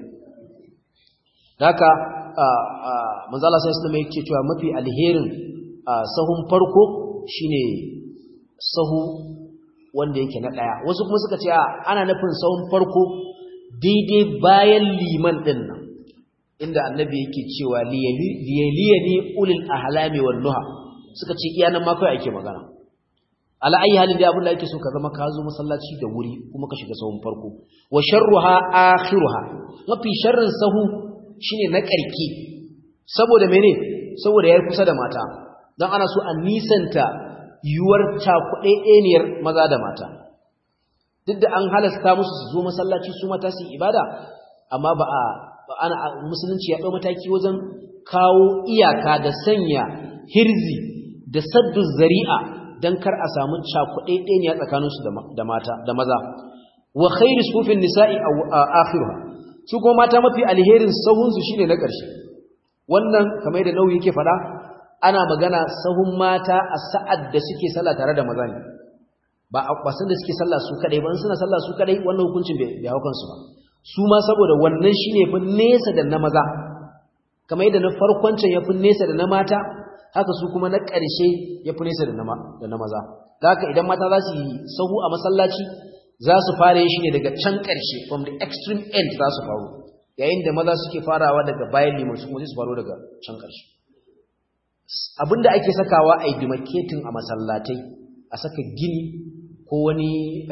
haka manzo Allah sallallahu alaihi wasallam yake cewa mafi alherin sahun farko shine sahu wanda yake na daya wasu kuma suka ce ana nufin sahun farko daidai bayan liman din nan inda annabi yake cewa liyaliyani ulil ahlami wan nuha suka ce iya nan ma kai ake magana ala ayi halin da abin da ake so ka zama ka zo masallaci da wuri kuma ka shiga sahun farko wa sharruha akhiruha mafi sharrin sahu shine na karki saboda mene saboda yayi kusa da mata dan ana so a nisanta yuwar cakuɗeɗeniyar maza da mata duk da an halasta musu su zo masallaci su mata su ibada amma ba a ana musulunci ya ɗau mataki wajen kawo iyaka da sanya hirzi da saddu zari'a don kar a samu cakuɗeɗeniya tsakaninsu da mata da maza wa khairu sufin nisa'i a akhiruha su kuma mata mafi alherin sahunsu shine na ƙarshe wannan kamar da nauyi yake faɗa ana magana sahun mata a sa'ad da suke sallah tare da maza ne ba a kwasan da suke sallah su kadai ba suna sallah su kadai wannan hukuncin bai hau kansu ba su ma saboda wannan shine fi nesa da na maza kamar yadda na farkon can ya fi nesa da na mata haka su kuma na ƙarshe ya fi nesa da na maza da haka idan mata za su yi sahu a masallaci za su fara yin shi ne daga can ƙarshe from the extreme end za su faru yayin da maza suke farawa daga bayan liman su kuma su faro daga can ƙarshe abinda ake sakawa a yi demarcating a masallatai a saka gini ko wani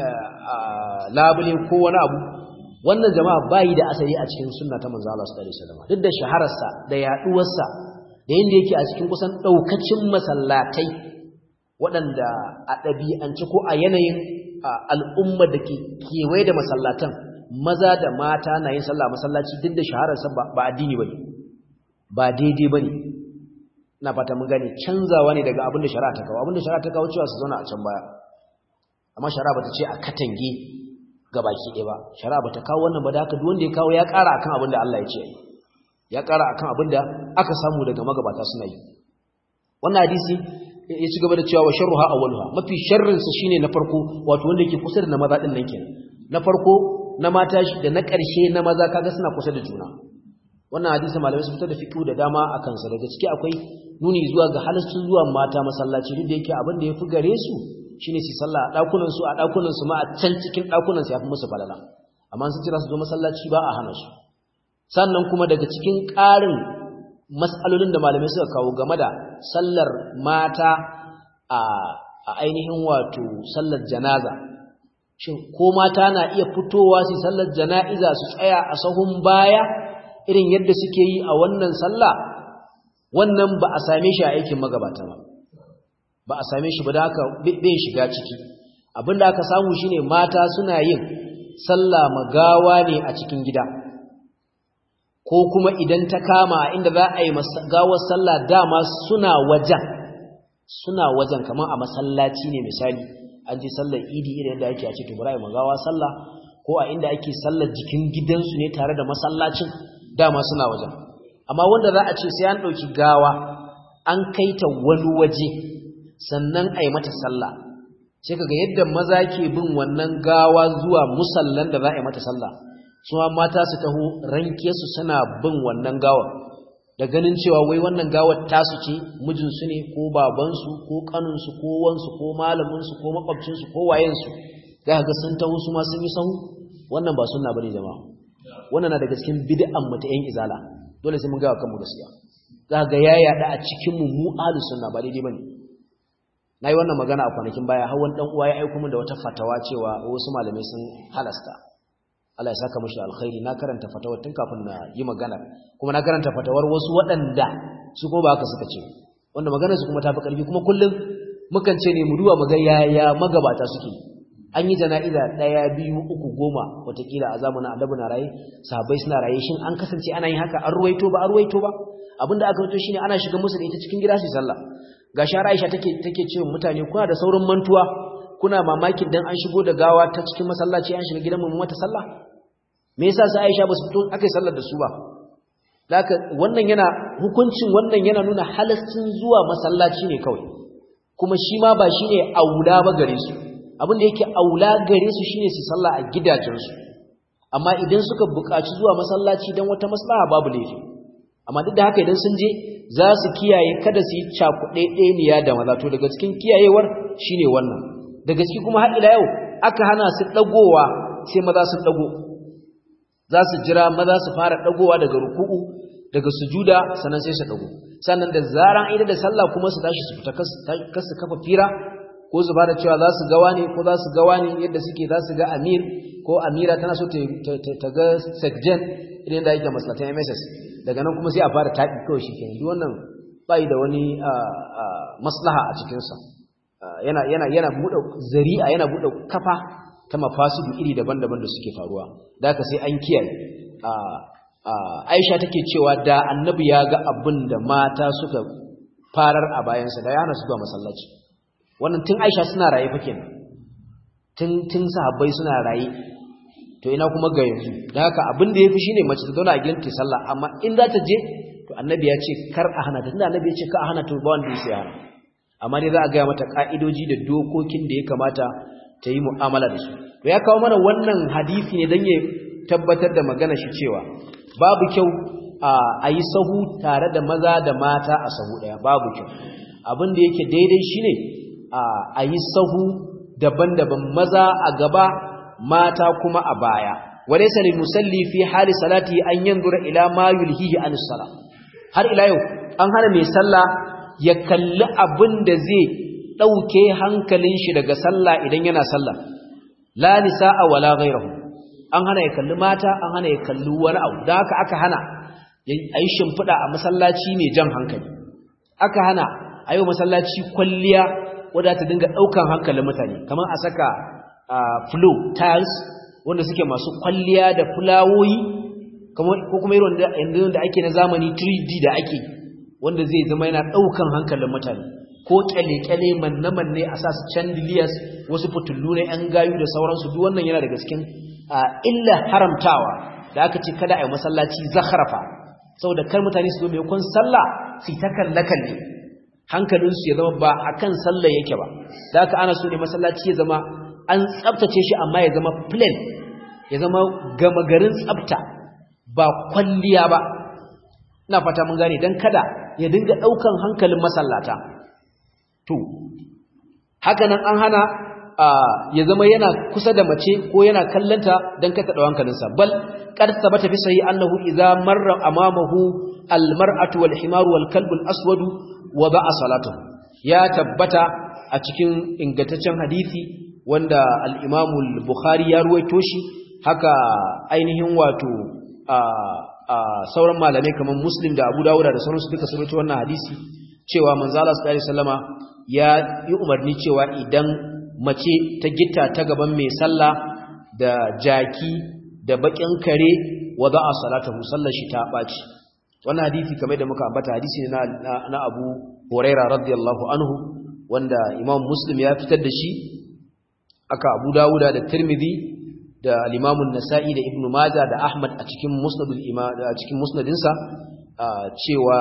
labule ko wani abu wannan jama'a bayi da asali a cikin sunna ta manzo Allah sallallahu alaihi wasallam duk da shahararsa da yaduwarsa da yanda yake a cikin kusan daukacin masallatai waɗanda a ɗabi'ance ko a yanayin al'umma da ke kewaye da masallatan maza da mata na yin sallah masallaci duk da shahararsa ba addini bane ba daidai bane ina fata mun gane canzawa ne daga abin da shari'a ta kawo abin da shari'a ta kawo cewa su zauna a can baya amma shari'a bata ce a katange gabaki ɗaya ba shari'a bata kawo wannan ba da haka duk wanda ya kawo ya ƙara akan abin da Allah ya ce ya ƙara akan abin da aka samu daga magabata suna yi wannan hadisi ya ci gaba da cewa wa sharruha awwaluha mafi sharrin sa shine na farko wato wanda yake kusa da na maza din nan kenan na farko na mata da na ƙarshe na maza kaga suna kusa da juna wannan hadisi malamai sun fitar da fiqh da dama akan sa daga ciki akwai nuni zuwa ga halaccin zuwa mata masallaci duk da yake abin da yafi gare su shine su sallah a dakunan su a dakunan su ma a can cikin dakunan su yafi musu falala amma sun kira su zo masallaci ba a hana su sannan kuma daga cikin ƙarin mas'alolin da malamai suka kawo game da sallar mata a a ainihin wato sallar janaza shin ko mata na iya fitowa su sallar jana'iza su tsaya a sahun baya irin yadda suke yi a wannan sallah wannan ba a same shi a aikin magabata ba ba a same shi ba da haka bai shiga ciki abinda aka samu shine mata suna yin sallah magawa ne a cikin gida ko kuma idan ta kama a inda za a yi gawar sallah dama suna wajen suna wajen kamar a masallaci ne misali an ji sallar idi irin da ake a ce to bari magawa sallah ko a inda ake sallar jikin gidansu ne tare da masallacin dama suna wajen amma wanda za a ce sai an ɗauki gawa an kai ta wani waje sannan a yi mata sallah sai kaga yadda maza ke bin wannan gawa zuwa musallan da za a yi mata sallah su ma mata su taho ranke su suna bin wannan gawar da ganin cewa wai wannan gawar tasu ce mijinsu ne ko babansu ko kaninsu ko wansu ko malaminsu ko makwabcinsu ko wayensu za ga sun taho su ma sun yi sahu wannan ba sunna bane jama'a wannan na daga cikin bid'an mu ta yan izala dole sai mun ga kanmu gaskiya za ga ya yada a cikin mu mu ahlus sunna ba daidai bane nayi wannan magana a kwanakin baya har wani dan uwa ya aika min da wata fatawa cewa wasu malamai sun halasta Allah ya saka mishi alkhairi na karanta fatawar tun kafin na yi magana kuma na karanta fatawar wasu waɗanda su kuma ba haka suka ce wanda maganar su kuma tafi karfi kuma kullum mukan ce ne mu duba mu ga yaya magabata suke an yi jana'iza ɗaya biyu uku goma watakila a zamanin annabi na raye sahabbai suna raye shin an kasance ana yin haka an ruwaito ba an ruwaito ba abinda aka ruwaito shine ana shiga musu da ita cikin gida su sallah ga shara Aisha take take cewa mutane kuna da saurin mantuwa kuna mamakin dan an shigo da gawa ta cikin masallaci an shiga gidan mu mata sallah me yasa sai Aisha ba su fito akai sallar da su ba laka wannan yana hukuncin wannan yana nuna halascin zuwa masallaci ne kawai kuma shi ma ba shine aula ba gare su abin da yake aula gare su shine su sallah a gidajensu amma idan suka buƙaci zuwa masallaci dan wata maslaha babu laifi amma duk da haka idan sun je za su kiyaye kada su yi cakuɗe ɗeniya da maza to daga cikin kiyayewar shine wannan daga ciki kuma har ila yau aka hana su ɗagowa sai maza sun ɗago za su jira maza su fara ɗagowa daga ruku'u daga sujuda sannan sai su ɗago sannan da zaran aida da sallah kuma su tashi su fita kasu kafa fira ko su bada cewa za su gawa ne ko za su gawa ne yadda suke za su ga amir ko amira tana so ta ga sekjen idan da yake maslatan mss daga nan kuma sai a fara taɗi kawai shi kenan duk wannan bai da wani maslaha a cikinsa yana yana yana buɗe zari'a yana buɗe kafa ta mafasidu iri daban-daban da suke faruwa da haka sai an kiyaye Aisha take cewa da annabi ya ga abin da mata suka farar a bayansa da yana su zuwa masallaci wannan tun Aisha suna raye fa kenan tun tun sahabbai suna raye to ina kuma ga yanzu da haka abin da yafi shine mace ta zauna a gidan ta sallah amma in za ta je to annabi ya ce kar a hana ta tunda annabi ya ce ka a hana to ba wanda ya sai hana amma dai za a gaya mata ka'idoji da dokokin da ya kamata ta yi mu'amala da su to ya kawo mana wannan hadisi ne dan ya tabbatar da magana shi cewa babu kyau a yi sahu tare da maza da mata a sahu ɗaya babu kyau abin da yake daidai shine a yi sahu daban-daban maza a gaba mata kuma a baya walaysa lil musalli fi hali salati an yanzura ila ma yulhihi an sala har ila yau an hana mai sallah ya kalli abin da zai dauke hankalin shi daga sallah idan yana sallah la nisaa wala ghayruhu an hana ya kalli mata an hana ya kalli wani abu dan haka aka hana ayi shimfida a masallaci ne jan hankali aka hana ayo masallaci kwalliya wadda ta dinga daukan hankalin mutane kamar a saka flow tiles wanda suke masu kwalliya da fulawoyi ko kuma irin yanzu da ake na zamani 3D da ake wanda zai zama yana daukan hankalin mutane ko kyale-kyale manne-manne a sa su chandeliers wasu fitullu na 'yan gayu da sauransu duk wannan yana daga cikin illa haramtawa da aka ce kada a yi masallaci zakharafa saboda kar mutane su zo mai kun sallah su ta kalle-kalle hankalinsu ya zama ba a kan sallah yake ba da aka ana so ne masallaci ya zama an tsabtace shi amma ya zama plain ya zama gama garin tsabta ba kwalliya ba ina fata mun gane don kada ya dinga ɗaukan hankalin masallata to haka nan an hana ya zama yana kusa da mace ko yana kallanta don kata ɗau hankalinsa bal qad thabata fi sahih annahu idza marra amamahu almar'atu wal himaru wal kalbu al aswadu wa ba'a salatuhu ya tabbata a cikin ingantaccen hadisi wanda al-Imam al-Bukhari ya ruwaito shi haka ainihin wato sauran malamai kamar Muslim da Abu Dawud da sauransu duka sun ruwaito wannan hadisi cewa manzo Allah sallallahu alaihi wasallama ya yi umarni cewa idan mace ta gitta ta gaban mai sallah da jaki da bakin kare wa za'a salatahu sallar shi ta baci wannan hadisi kamar da muka ambata hadisi ne na, na Abu Huraira radiyallahu anhu wanda Imam Muslim ya fitar da shi aka Abu Dawuda da Tirmidhi da al-Imam nasai da Ibn Majah da Ahmad a cikin Musnadul Imam a cikin musnadinsa cewa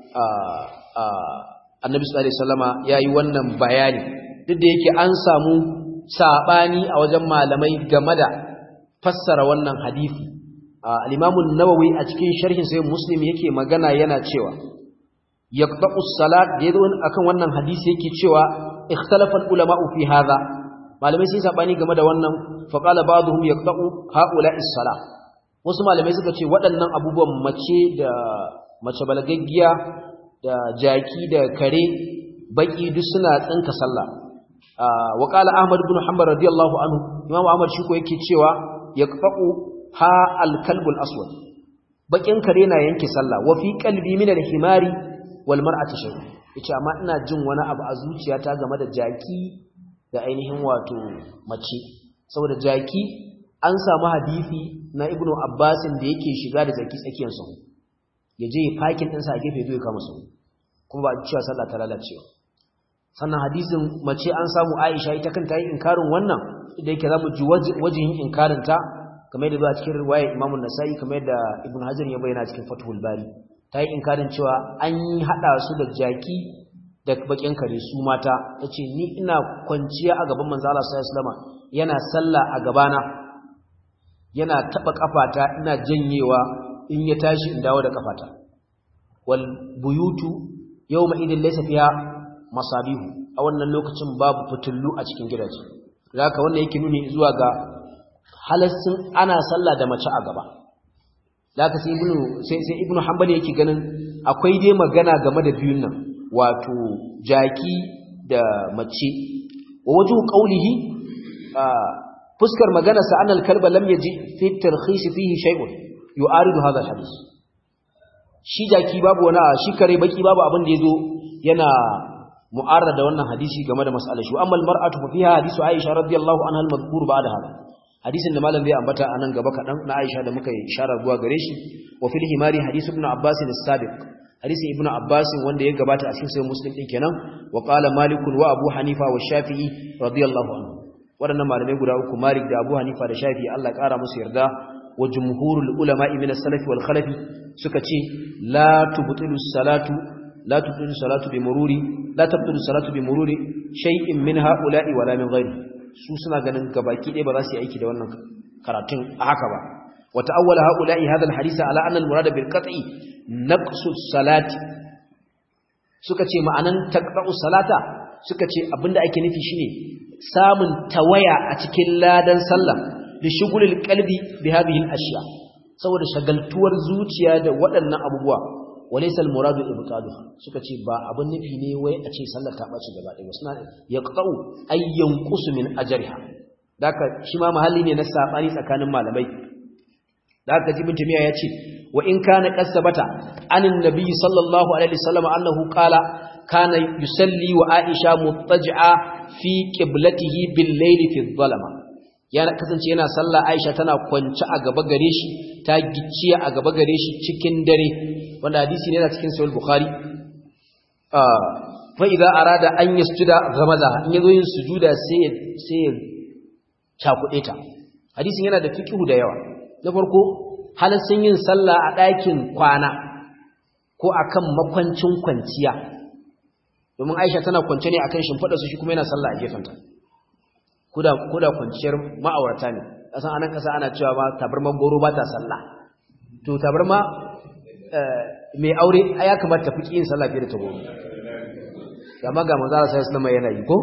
Annabi sallallahu alaihi wasallama yayi wannan bayani duk da yake an samu sabani a wajen malamai game da fassara wannan hadisi al-Imam an-Nawawi a cikin sharhin sahih Muslim yake magana yana cewa yaqta'u as-salat da yazo akan wannan hadisi yake cewa ikhtalafa al-ulama'u fi hadha malamai sun sabani game da wannan fa qala ba'dhum yaqta'u ha'ula'i as-salat wasu malamai suka ce waɗannan abubuwan mace da mace balagaggiya da jaki da kare baki duk suna tsinka sallah wa qala ahmad ibn hanbal radiyallahu anhu imam ahmad shi ko yake cewa yaqta'u ha al-kalbul aswad bakin kare na yanke sallah wa fi qalbi min al-himari wal mar'ati shay yace amma ina jin wani abu a zuciyata game da jaki da ainihin wato mace saboda jaki an samu hadisi na ibnu abbasin da yake shiga da jaki tsakiyar sa ya je ya fakin ɗinsa a gefe zai kama su kuma ba a cewa sallah ta lalacewa sannan hadisin mace an samu aisha ita kanta yi inkarin wannan da yake za mu ji wajen inkarin ta kamar yadda ba a cikin riwayar imamu nasa'i kamar yadda ibn hajar ya bayyana cikin fathul bari ta yi inkarin cewa an yi haɗa su da jaki da bakin kare su mata ta ce ni ina kwanciya a gaban manzo Allah sallallahu alaihi yana sallah a gabana yana taba kafata ina janyewa in ya tashi in dawo da kafata wal buyutu yawma idin laysa fiha masabihu a wannan lokacin babu fitullu a cikin gidaje zaka wannan yake nuni zuwa ga halassin ana sallah da mace a gaba zaka sai ibnu sai sai ibnu hanbali yake ganin akwai dai magana game da biyun nan wato jaki da mace wa wajhu qawlihi fuskar magana sa anal kalba lam yaji fi tarkhis fihi shay'un yu'aridu hadha alhadith shi jaki babu wani shi kare baki babu abin da yazo yana mu'arrada da wannan hadisi game da mas'alar shi amma almar'atu fa fiha hadisu Aisha radiyallahu anha al-madhkur ba'da hada hadisin da malam zai ambata anan gaba kadan na Aisha da muka yi isharar zuwa gare shi wa fil himari hadisu ibn Abbas as-sabiq hadisi ibn Abbas wanda ya gabata a cikin sahih Muslim din kenan wa qala Malik wa Abu Hanifa wa Shafi'i radiyallahu anhu wadannan malamai guda uku Malik da Abu Hanifa da Shafi'i Allah kara musu yarda wa jumhurul ulama'i min as-salaf wal khalaf suka ce la tubtilu salatu la tubtilu salatu bi mururi la tubtilu salatu bi mururi shay'in min ha'ula'i wala min ghairi su suna ganin gabaki ɗaya ba za su yi aiki da wannan karatun a haka ba wa ta'awwala haula'i hadha al-hadith ala anna al-murad bil qat'i naqsu salati suka ce ma'anan taqta'u salata suka ce abinda ake nufi shine samun tawaya a cikin ladan sallah li shughulil qalbi bi hadhihi al-ashya saboda shagaltuwar zuciya da waɗannan abubuwa walaysa al-muradu ibtaluha suka ce ba abin nufi ne wai a ce sallar ta bace gaba ɗaya suna yaqta'u ay yanqusu min ajriha daka shi ma mahalli ne na sabani tsakanin malamai daka jibin tumiya yace wa in kana kasabata anin nabi sallallahu alaihi wasallam annahu qala kana yusalli wa aisha muttaji'a fi qiblatihi bil layli fi dhalama yana kasance yana sallah aisha tana kwance a gaba gare shi ta gicciya a gaba gare shi cikin dare wanda hadisi ne yana cikin sahih bukhari fa idza arada an yasjuda ghamaza in yazo yin sujuda sai sai cakuɗe ta hadisin yana da fiqhu da yawa na farko halaccin yin sallah a ɗakin kwana ko akan makwancin kwanciya domin Aisha tana kwance ne akan shimfiɗa su shi kuma yana sallah a gefenta koda koda kwanciyar ma'aurata ne kasan anan kasa ana cewa ba tabarman goro ba ta sallah to tabarma mai aure ya kamata ta fi yin sallah fiye da ta goro amma ga manzo Allah sallallahu alaihi yana yi ko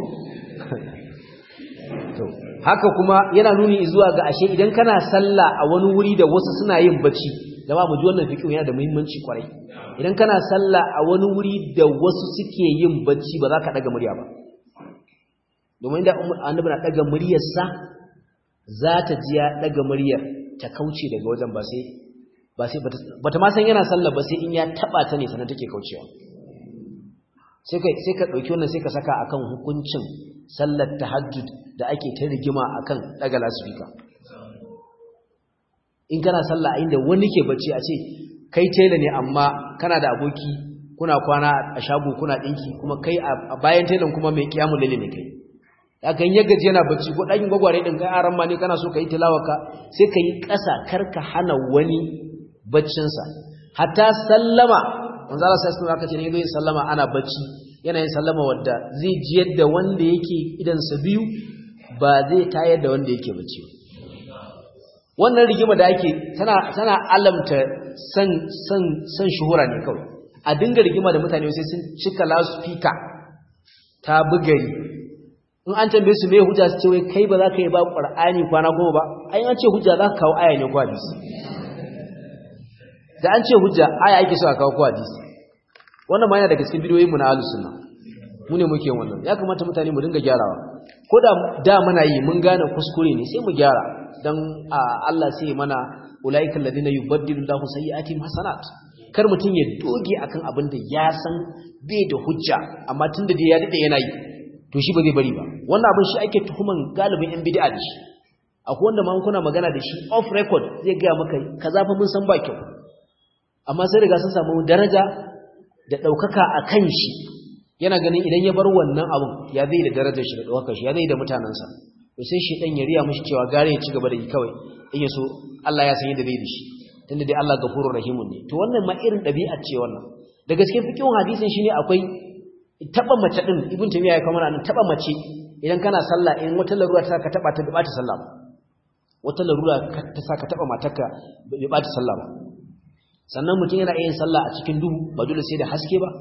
to haka kuma yana nuni zuwa ga ashe idan kana sallah a wani wuri da wasu suna yin bacci jama'a mu ji wannan fiqh yana da muhimmanci kwarai idan kana sallah a wani wuri da wasu suke yin bacci ba za ka daga murya ba domin da annabi na daga muryarsa za ta ji ya daga muryar ta kauce daga wajen ba sai ba sai bata ma san yana sallah ba sai in ya taba ta ne sanan take kaucewa sai ka sai ka dauki wannan sai ka saka akan hukuncin sallar tahajjud da ake ta rigima akan daga lasfika in kana sallah a inda wani ke bacci a ce kai tela ne amma kana da aboki kuna kwana a shago kuna dinki kuma kai a bayan telan kuma mai kiyamul laili ne kai hakan ya gaji yana bacci ko ɗakin gwagware ɗin kai aran ma ne kana so ka yi tilawaka sai ka yi ƙasa kar ka hana wani baccinsa hatta sallama manzo Allah sai sun aka ce ne yin sallama ana bacci yana yin sallama wadda zai ji yadda wanda yake idan sa biyu ba zai tayar da wanda yake bacci wannan rigima da ake tana tana alamta san san san shuhura ne kawai a dinga rigima da mutane sai sun cika loudspeaker ta bugari in an tambaye su me hujja su ce wai kai ba za ka yi ba qur'ani kwana goma ba ai an ce hujja za ka kawo aya ne ko hadisi da an ce hujja aya ake so a kawo ko hadisi wannan ma yana daga cikin bidiyoyin mu na ahlus sunna mu ne muke wannan ya kamata mutane mu dinga gyarawa ko da da muna yi mun gane kuskure ne sai mu gyara dan Allah sai mana ulaiikal ladina yubaddilu Allahu sayyi'atihim hasanat kar mutun ya doge akan abin da ya san bai da hujja amma tunda dai ya dade yana yi to shi ba zai bari ba wannan abin shi ake tuhuman galibin yan bid'a da shi akwai wanda ma kuna magana da shi off record zai ga maka kaza fa mun san ba kyau amma sai riga sun samu daraja da daukaka akan shi yana ganin idan ya bar wannan abun ya zai da darajar shi da daukar shi ya zai da mutanansa to sai shi dan ya riya mishi cewa gare ya ci gaba da yi kawai in ya so Allah ya san yadda zai da shi tunda dai Allah gafurur rahimun ne to wannan ma irin dabi'a ce wannan da gaske fikihun hadisin shine akwai taba mace din ibn tamiya ya kawo nan taba mace idan kana sallah in wata larura ta saka taba ta bi bata sallah ba wata larura ta saka taba matarka bi bata sallah ba sannan mutum yana yin sallah a cikin duhu ba dole sai da haske ba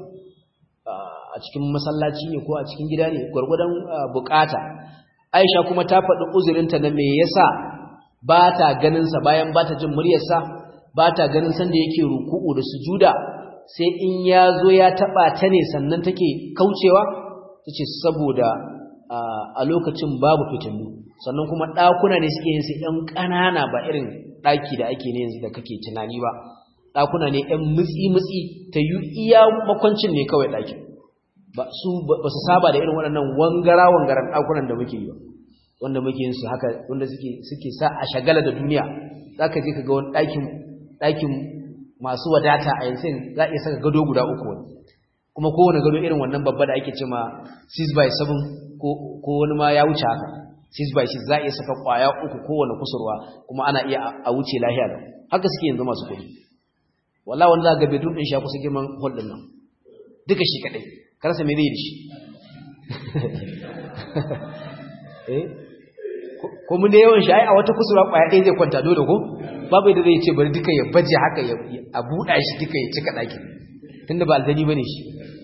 a cikin masallaci ne ko a cikin gida ne gurgurdan bukata Aisha kuma ta faɗi uzurinta na me yasa ba ta ganin sa bayan ba ta jin muryarsa ba ta ganin san da yake ruku'u da sujuda sai in ya zo ya taɓa ta ne sannan take kaucewa ta ce saboda a lokacin babu fitilu sannan kuma ɗakuna ne suke yin su ɗan ƙanana ba irin ɗaki da ake ne yanzu da kake tunani ba ɗakuna ne ɗan mutsi-mutsi ta yi iya makwancin ne kawai ɗakin ba su saba da irin waɗannan wangara-wangaran ɗakunan da muke yi ba wanda muke yin su haka wanda suke sa a shagala da duniya za ka je ka ga wani ɗakin masu wadata a yanzu za a iya saka gado guda uku wani kuma kowane gado irin wannan babba da ake cema 6 by 7 ko wani ma ya wuce haka 6 by 6 za a iya saka kwaya uku kowane kusurwa kuma ana iya a wuce lahiya da haka suke yanzu masu kuɗi wallahi wanda za ga bedroom din shi ya kusa girman hall din nan duka shi kadai karsa me zai da shi eh ko mun da yawan shi ai a wata kusurwa kwaya ɗaya zai kwanta dole ko babu yadda zai ce bari duka ya baje haka a buɗa shi duka ya cika ɗakin tunda ba aljani bane shi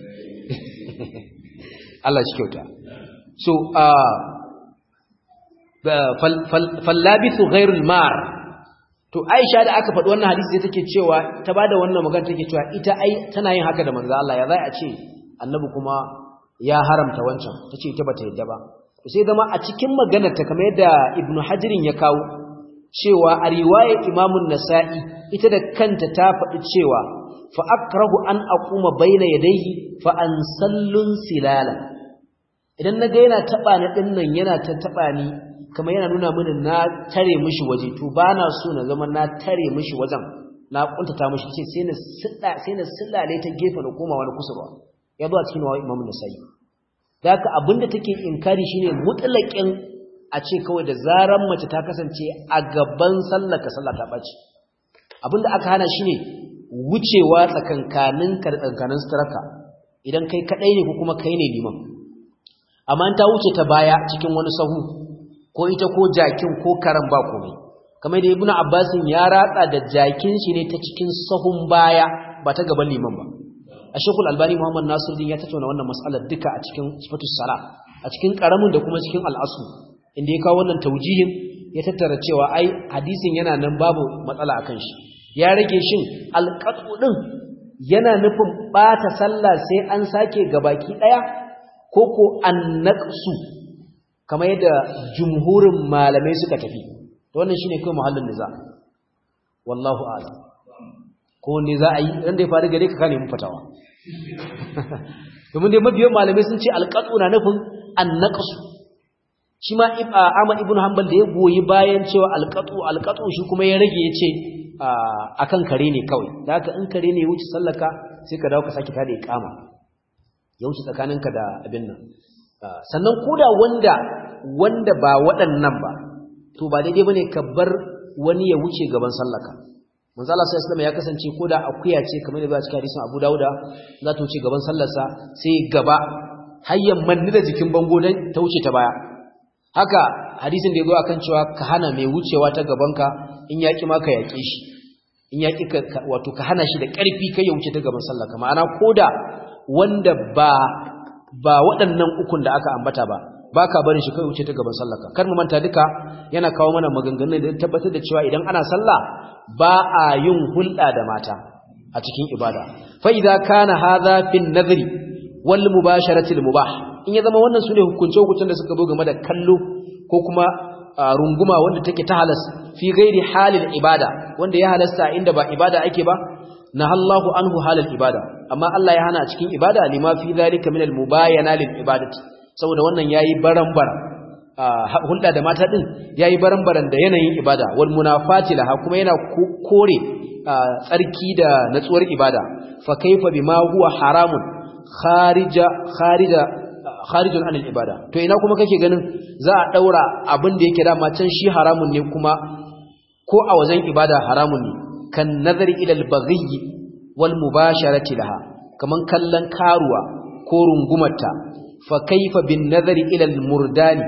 Allah shi kyauta so fallabithu ghairul mar to Aisha da aka faɗi wannan hadisi sai take cewa ta bada wannan magana take cewa ita ai tana yin haka da manzo Allah ya zai a ce annabi kuma ya haramta wancan tace ita bata yadda ba to sai zama a cikin maganar ta kamar yadda Ibn Hajirin ya kawo cewa a riwayar Imam nasai ita da kanta ta faɗi cewa fa akrahu an aquma baina yadayhi fa an sallun silala idan naga yana taba ni dinnan yana ta taba ni kamar yana nuna mini na tare mishi waje to ba na so na zama na tare mishi wajen na kuntata mishi ce sai na silla sai na sillale ta gefe na koma wani kusurwa ya zo a cikin wa Imam Nasa'i da haka abinda take inkari shine mutlaqin a ce kawai da zaran mace ta kasance a gaban sallaka sallah ta baci abinda aka hana shine wucewa tsakankanin ka da tsakankanin sutarka idan kai kadai ne ko kuma kai ne liman amma ta wuce ta baya cikin wani sahu ko ita ko jakin ko karan ba komai kamar da ibnu abbasin ya ratsa da jakin shi ne ta cikin sahun baya ba ta gaban liman ba a shekul albani muhammad nasiruddin ya tattauna wannan mas'alar duka a cikin sifatus sala a cikin karamin da kuma cikin al'asu inda ya kawo wannan taujihin ya tattara cewa ai hadisin yana nan babu matsala akan shi ya rage shin alqatu din yana nufin bata sallah sai an sake gabaki daya ko ko annaqsu kamar yadda jumhurin malamai suka tafi to wannan shine kai muhallin niza wallahu a'lam ko ne za a yi ran da ya faru gare ka ka nemi fatawa domin dai mabiyan malamai sun ce alqatu na nufin annaqsu shi ma Ahmad ibn Hanbal da ya goyi bayan cewa alqatu alqatu shi kuma ya rage yace akan kare ne kawai da haka in kare ne ya wuce sallaka sai ka dawo ka saki tada iqama ya wuce tsakaninka da abin nan sannan koda wanda wanda ba waɗannan ba to ba daidai bane ka bar wani ya wuce gaban sallaka manzo Allah sallallahu ya kasance koda akuya ce kamar da ba cikin hadisin Abu Dawuda za ta wuce gaban sallarsa sai gaba hayyan manni da jikin bango dan ta wuce ta baya haka hadisin da yazo akan cewa ka hana mai wucewa ta gabanka in yaki ma ka yake shi in yaki ka wato ka hana shi da ƙarfi kai ya wuce ta gaban sallaka ma'ana koda wanda ba ba waɗannan ukun da aka ambata ba ba ka barin shi kai wuce ta gaban sallaka kar mu manta duka yana kawo mana maganganun da tabbatar da cewa idan ana sallah ba a yin hulɗa da mata a cikin ibada fa idza kana hadha fi nadhri wal mubasharati al mubah in ya zama wannan sune hukunce hukuncen da suka zo game da kallo ko kuma runguma wanda take ta halas fi ghairi halil ibada wanda ya halasta inda ba ibada ake ba nahallahu anhu halal ibada amma Allah ya hana a cikin ibada lima fi zalika min al mubayana lil ibadati saboda wannan yayi barambar hulɗa da mata din yayi barambaran da yanayin ibada wal munafati laha kuma yana kore tsarki da natsuwar ibada fa kaifa bima huwa haramun kharija kharija kharijun anil ibada to ina kuma kake ganin za a daura abin da yake dama can shi haramun ne kuma ko a wajen ibada haramun ne kan nazari ila al-baghi wal mubasharati laha kaman kallon karuwa ko rungumarta fa kaifa bin nazari ila al-murdani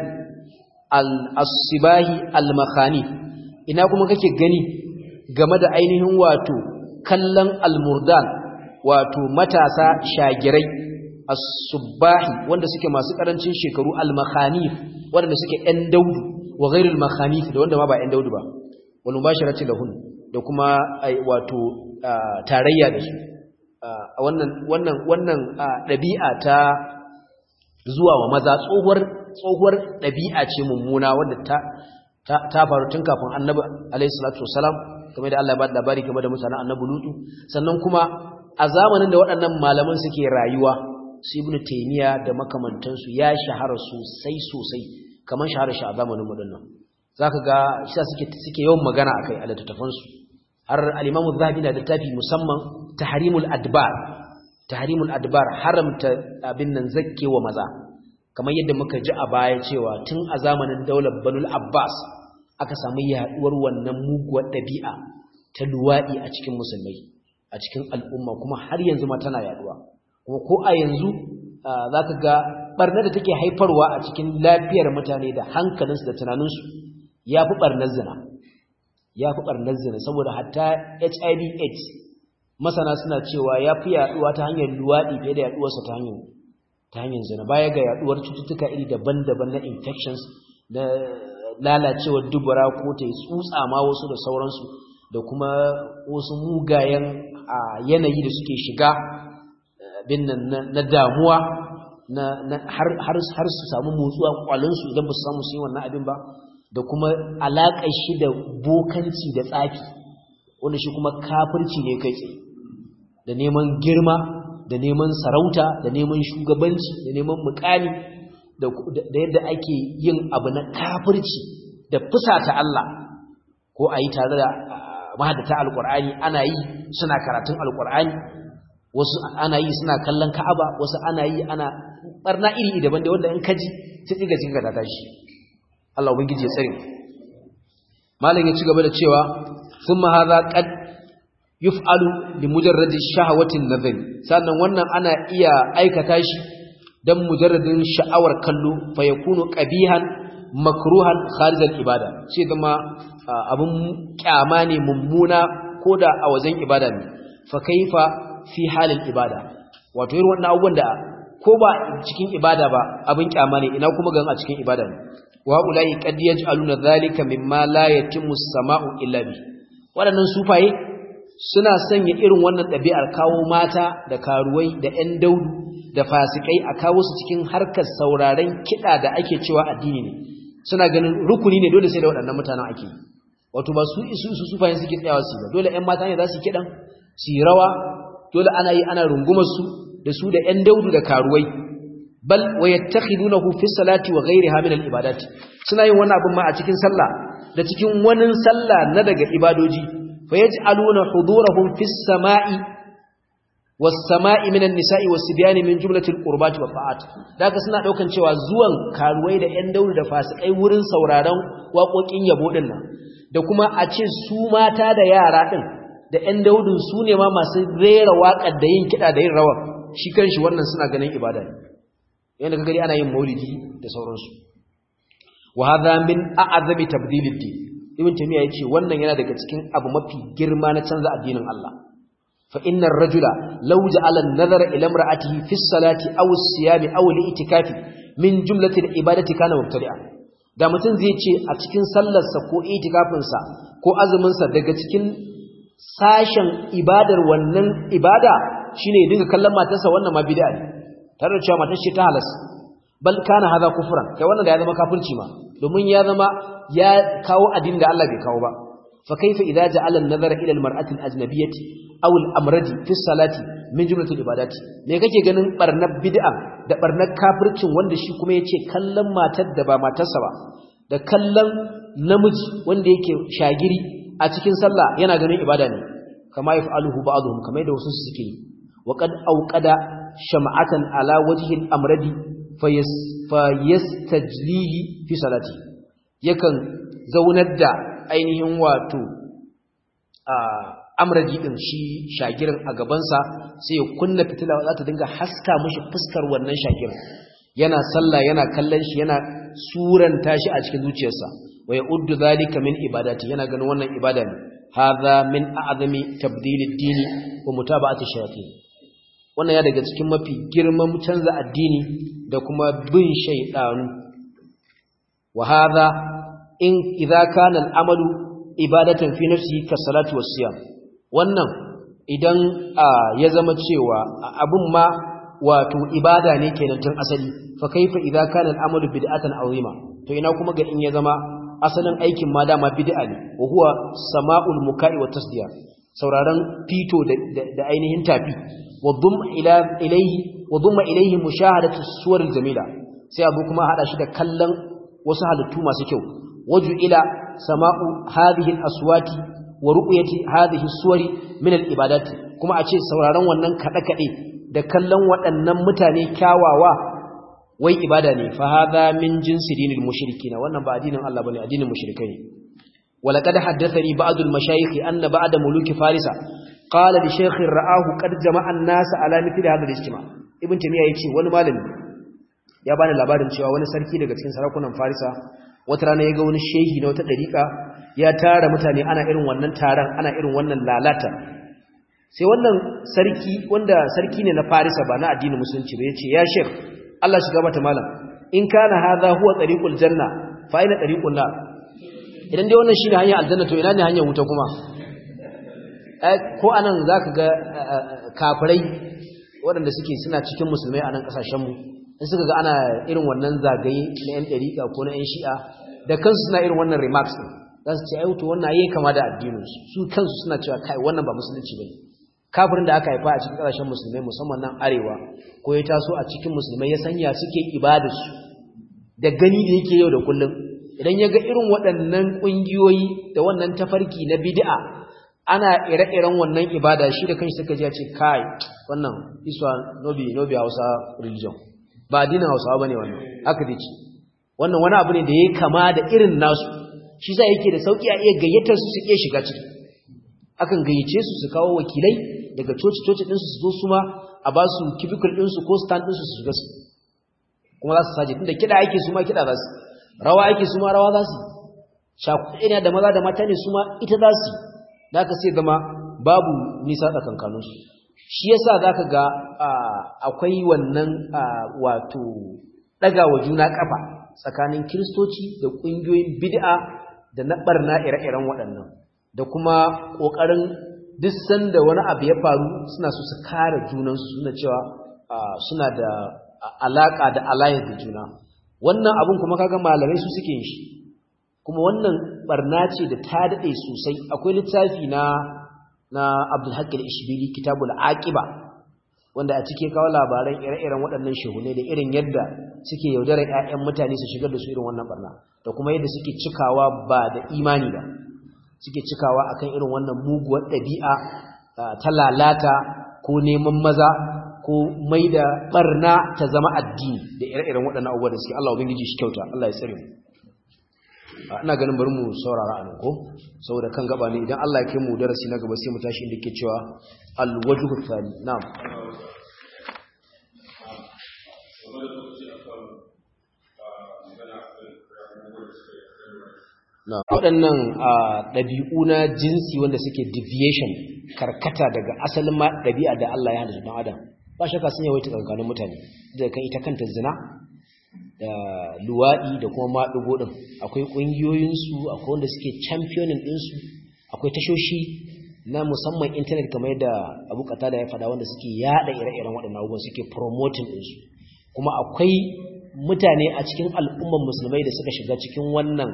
al-asbahi al-makhani ina kuma kake gani game da ainihin wato kallon al-murdan wato matasa shagirai as-subahi wanda suke masu karancin shekaru al-makhanif wanda suke ɗan daudu wa ghairul makhanif da wanda ma ba ɗan daudu ba wal mubasharati lahun da kuma wato tarayya da su wannan wannan wannan dabi'a ta zuwa wa maza tsohuwar tsohuwar dabi'a ce mummuna wanda ta ta faru tun kafin annabi alayhi salatu wasalam kamar da Allah ya ba da labari game da mutanen annabi lutu sannan kuma a zamanin da waɗannan malaman suke rayuwa su ibnu taymiya da makamantansu ya shahara sosai sosai kamar shahara shi a zamanin mu dinnan zaka ga shi suke suke yawan magana akai a littattafan su har al-Imam Az-Zahabi na littafi musamman Tahrimul Adbar Tahrimul Adbar haramta abin nan zakkewa maza kamar yadda muka ji a baya cewa tun a zamanin daular Banul Abbas aka samu yaduwar wannan muguwar dabi'a ta luwadi a cikin musulmai a cikin al'umma kuma har yanzu ma tana yaduwa kuma ko a yanzu zaka ga barna da take haifarwa a cikin lafiyar mutane da hankalinsu da tunaninsu ya fi ɓarnar zina ya fi ɓarnar zina saboda hatta hiv aids masana suna cewa ya fi yaɗuwa ta hanyar luwaɗi fiye da yaɗuwarsa ta hanyar ta hanyar zina baya ga yaɗuwar cututtuka iri daban-daban na infections na lalacewar dubura ko ta yi tsutsa ma wasu da sauransu da kuma wasu mugayen yanayi da suke shiga bin na damuwa har su samu motsuwa kwalinsu idan ba su samu su yi wannan abin ba da kuma alaƙar shi da bokanci da tsafi wanda shi kuma kafirci ne kai tsaye da neman girma da neman sarauta da neman shugabanci da neman mukami da yadda ake yin abu na kafirci da fusata Allah ko a yi tare da mahadata alƙur'ani ana yi suna karatun alƙur'ani wasu ana yi suna kallon ka'aba wasu ana yi ana barna iri daban da wanda in kaji sai tsiga cikin ta tashi Allah ubangiji ya tsare malam ya ci gaba da cewa thumma hadha qad yuf'alu li mujarradi shahawati an-nazari sannan wannan ana iya aikata shi dan mujarradin sha'awar kallo fa yakunu qabihan makruhan kharij al-ibada sai zama abun kyama ne mummuna koda a wajen ibada ne fa kaifa fi halin ibada wato irin wannan abubuwan da ko ba cikin ibada ba abin kyama ne ina kuma gan a cikin ibada ne wa ulai qad yaj'aluna dhalika mimma la yatimmu as-sama'u illa bi wadannan sufaye suna sanya irin wannan ɗabi'ar kawo mata da karuwai da ƴan daudu da fasikai a kawo su cikin harkar sauraren kiɗa da ake cewa addini ne suna ganin rukuni ne dole sai da waɗannan mutanen ake wato ba su isu su sufayen suke tsayawa su ba dole ƴan mata ne za su kiɗan su yi rawa dole ana yi ana rungumar su da su da ƴan daudu da karuwai bal wa yattakhidunahu fi salati wa ghayriha min al-ibadat suna yin wannan abin ma a cikin sallah da cikin wani sallah na daga ibadoji fa yaj'aluna hudurahum fi samai was samai min an-nisa'i was sibyani min jumlati al-qurbati wa ta'at daga suna daukan cewa zuwan karuwai da ƴan daudu da fasikai wurin sauraron waƙoƙin yabo din nan da kuma a ce su mata da yara din da ƴan daudun su ne ma masu rera waƙar da yin kiɗa da yin rawa shi kanshi wannan suna ganin ibada ne yanda ka gari ana yin maulidi da sauransu wa hadha min a'zami tabdilid din ibn tamiya yace wannan yana daga cikin abu mafi girma na canza addinin Allah fa innar rajula law ja'ala an-nazara ila imra'atihi fi as-salati aw as-siyami aw al-i'tikafi min jumlati al-ibadati kana mubtadi'a da mutum zai ce a cikin sallarsa ko itikafinsa ko azuminsa daga cikin sashen ibadar wannan ibada shine ya dinga kallon matarsa wannan ma bid'a ne tare da cewa matar ce ta halas bal kana hadha kufran kai wannan da ya zama kafirci ma domin ya zama ya kawo addinin da Allah bai kawo ba fa kaifa idza ja'ala an-nazara ila al-mar'ati al-ajnabiyyati aw al-amradi fi salati min jumlatil ibadati me kake ganin barnar bid'a da barnar kafircin wanda shi kuma yace kallon matar da ba matarsa ba da kallon namiji wanda yake shagiri a cikin sallah yana ganin ibada ne kama yaf'aluhu ba'dhum kamar da wasu suke yi wa qad awqada sham'atan ala wajhi al-amradi fayastajlihi fi salati yakan zaunar da ainihin wato amradi din shi shagirin a gabansa sai ya kunna fitila za ta dinga haska mishi fuskar wannan shagirin yana sallah yana kallon shi yana suranta shi a cikin zuciyarsa wa ya'uddu zalika min ibadati yana ganin wannan ibada ne hadha min a'zami tabdilid dini wa mutaba'ati shayatin wannan ya daga cikin mafi girman canza addini da kuma bin shaydanu wa hadha in idza kana al-amalu ibadatan fi nafsihi ka salati was siyam wannan idan ya zama cewa abun ma wato ibada ne kenan tun asali fa kaifa idza kana al-amalu bid'atan azima to ina kuma ga in ya zama asalin aikin ma dama bid'a ne wa huwa sama'ul muka'i wa tasdiya sauraron fito da ainihin tafi wa dhum ila ilayhi wa dhumma ilayhi mushahadatu suwar jamila sai abu kuma hada shi da kallon wasu halittu masu kyau waju ila sama'u hadhihi al-aswati wa ru'yati hadhihi suwari min al-ibadat kuma a ce sauraron wannan kada kade da kallon waɗannan mutane kyawawa wai ibada ne fa hadha min jinsi dinil mushrikin wannan ba addinin Allah bane addinin mushrikai ne walaqad haddathani ba'd al-mashayikh anna ba'da muluki farisa qala li shaykh ra'ahu qad jama'a an-nas ala mithli hadha al-ijtima ibn tamiya yace wani malami ya bani labarin cewa wani sarki daga cikin sarakunan farisa wata rana ya ga wani shehi na wata dariƙa ya tara mutane ana irin wannan taron ana irin wannan lalata sai wannan sarki wanda sarki ne na Farisa ba na addinin musulunci ba yace ya sheikh Allah shiga mata malam in kana hadha huwa tariqul janna fa ina tariqun nar idan dai wannan shine hanyar aljanna to ina ne hanyar wuta kuma ko anan zaka ga kafirai waɗanda suke suna cikin musulmai a nan kasashen mu in suka ga ana irin wannan zagaye na yan dariƙa ko na yan shi'a da kansu suna irin wannan remarks din za su ce ai to wannan yayi kama da addinin su su kansu suna cewa kai wannan ba musulunci bane kafirin da aka haifa a cikin kasashen musulmai musamman nan arewa ko ya taso a cikin musulmai ya sanya suke ibadarsu da gani da yake yau da kullum idan ya ga irin waɗannan ƙungiyoyi da wannan tafarki na bid'a ana ire-iren wannan ibada shi da kanshi suka ji ya ce kai wannan iswa nobi nobi hausa religion ba addinin hausawa bane wannan haka dai ce wannan wani abu ne da ya kama da irin nasu shi sa yake da sauki a iya gayyatar su su iya shiga ciki akan gayyace su su kawo wakilai daga coci-coci ɗinsu su zo su ma a ba su cubicle ɗinsu ko stand ɗinsu su shiga su kuma za su saje tunda kiɗa ake su ma kiɗa za su rawa ake su ma rawa za su shakuɗe ne da maza da mata ne su ma ita za su da aka sai zama babu nisa tsakankaninsu shi yasa za ka ga akwai wannan wato ɗaga wa juna ƙafa tsakanin kiristoci da ƙungiyoyin bid'a da na ɓarna ire-iren waɗannan da kuma ƙoƙarin duk sanda wani abu ya faru suna so su kare junansu suna cewa suna da alaƙa da alliance da juna wannan abun kuma kaga malamai su suke yin shi kuma wannan barna ce da ta daɗe sosai akwai littafi na na Abdul Haqqi al-Ishbili Kitabul Aqiba wanda a cike kawo labaran ire-iren waɗannan shehune da irin yadda suke yaudarar ƴaƴan mutane su shigar da su irin wannan barna da kuma yadda suke cikawa ba da imani ba suke cikawa akan irin wannan muguwar ɗabi'a ta lalata ko neman maza ko mai da barna ta zama addini da ire-iren waɗannan abubuwa da suke Allah ubangiji shi kyauta Allah ya tsare mu ina ganin bari mu saurara anan ko saboda kan gaba ne idan Allah ya kai mu darasi na gaba sai mu tashi inda yake cewa al-wajhu thani na'am na waɗannan ɗabi'u na jinsi wanda suke deviation karkata daga asalin ma ɗabi'a da Allah ya halitta don adam ba shakka sun yawaita tsakanin mutane da kan ita kanta zina da luwaɗi da kuma maɗugo ɗin akwai ƙungiyoyinsu akwai wanda suke championing ɗinsu akwai tashoshi na musamman intanet kamar yadda abu kata da ya faɗa wanda suke yaɗa ire-iren waɗannan abubuwan suke promoting ɗinsu kuma akwai mutane a cikin al'umman musulmai da suka shiga cikin wannan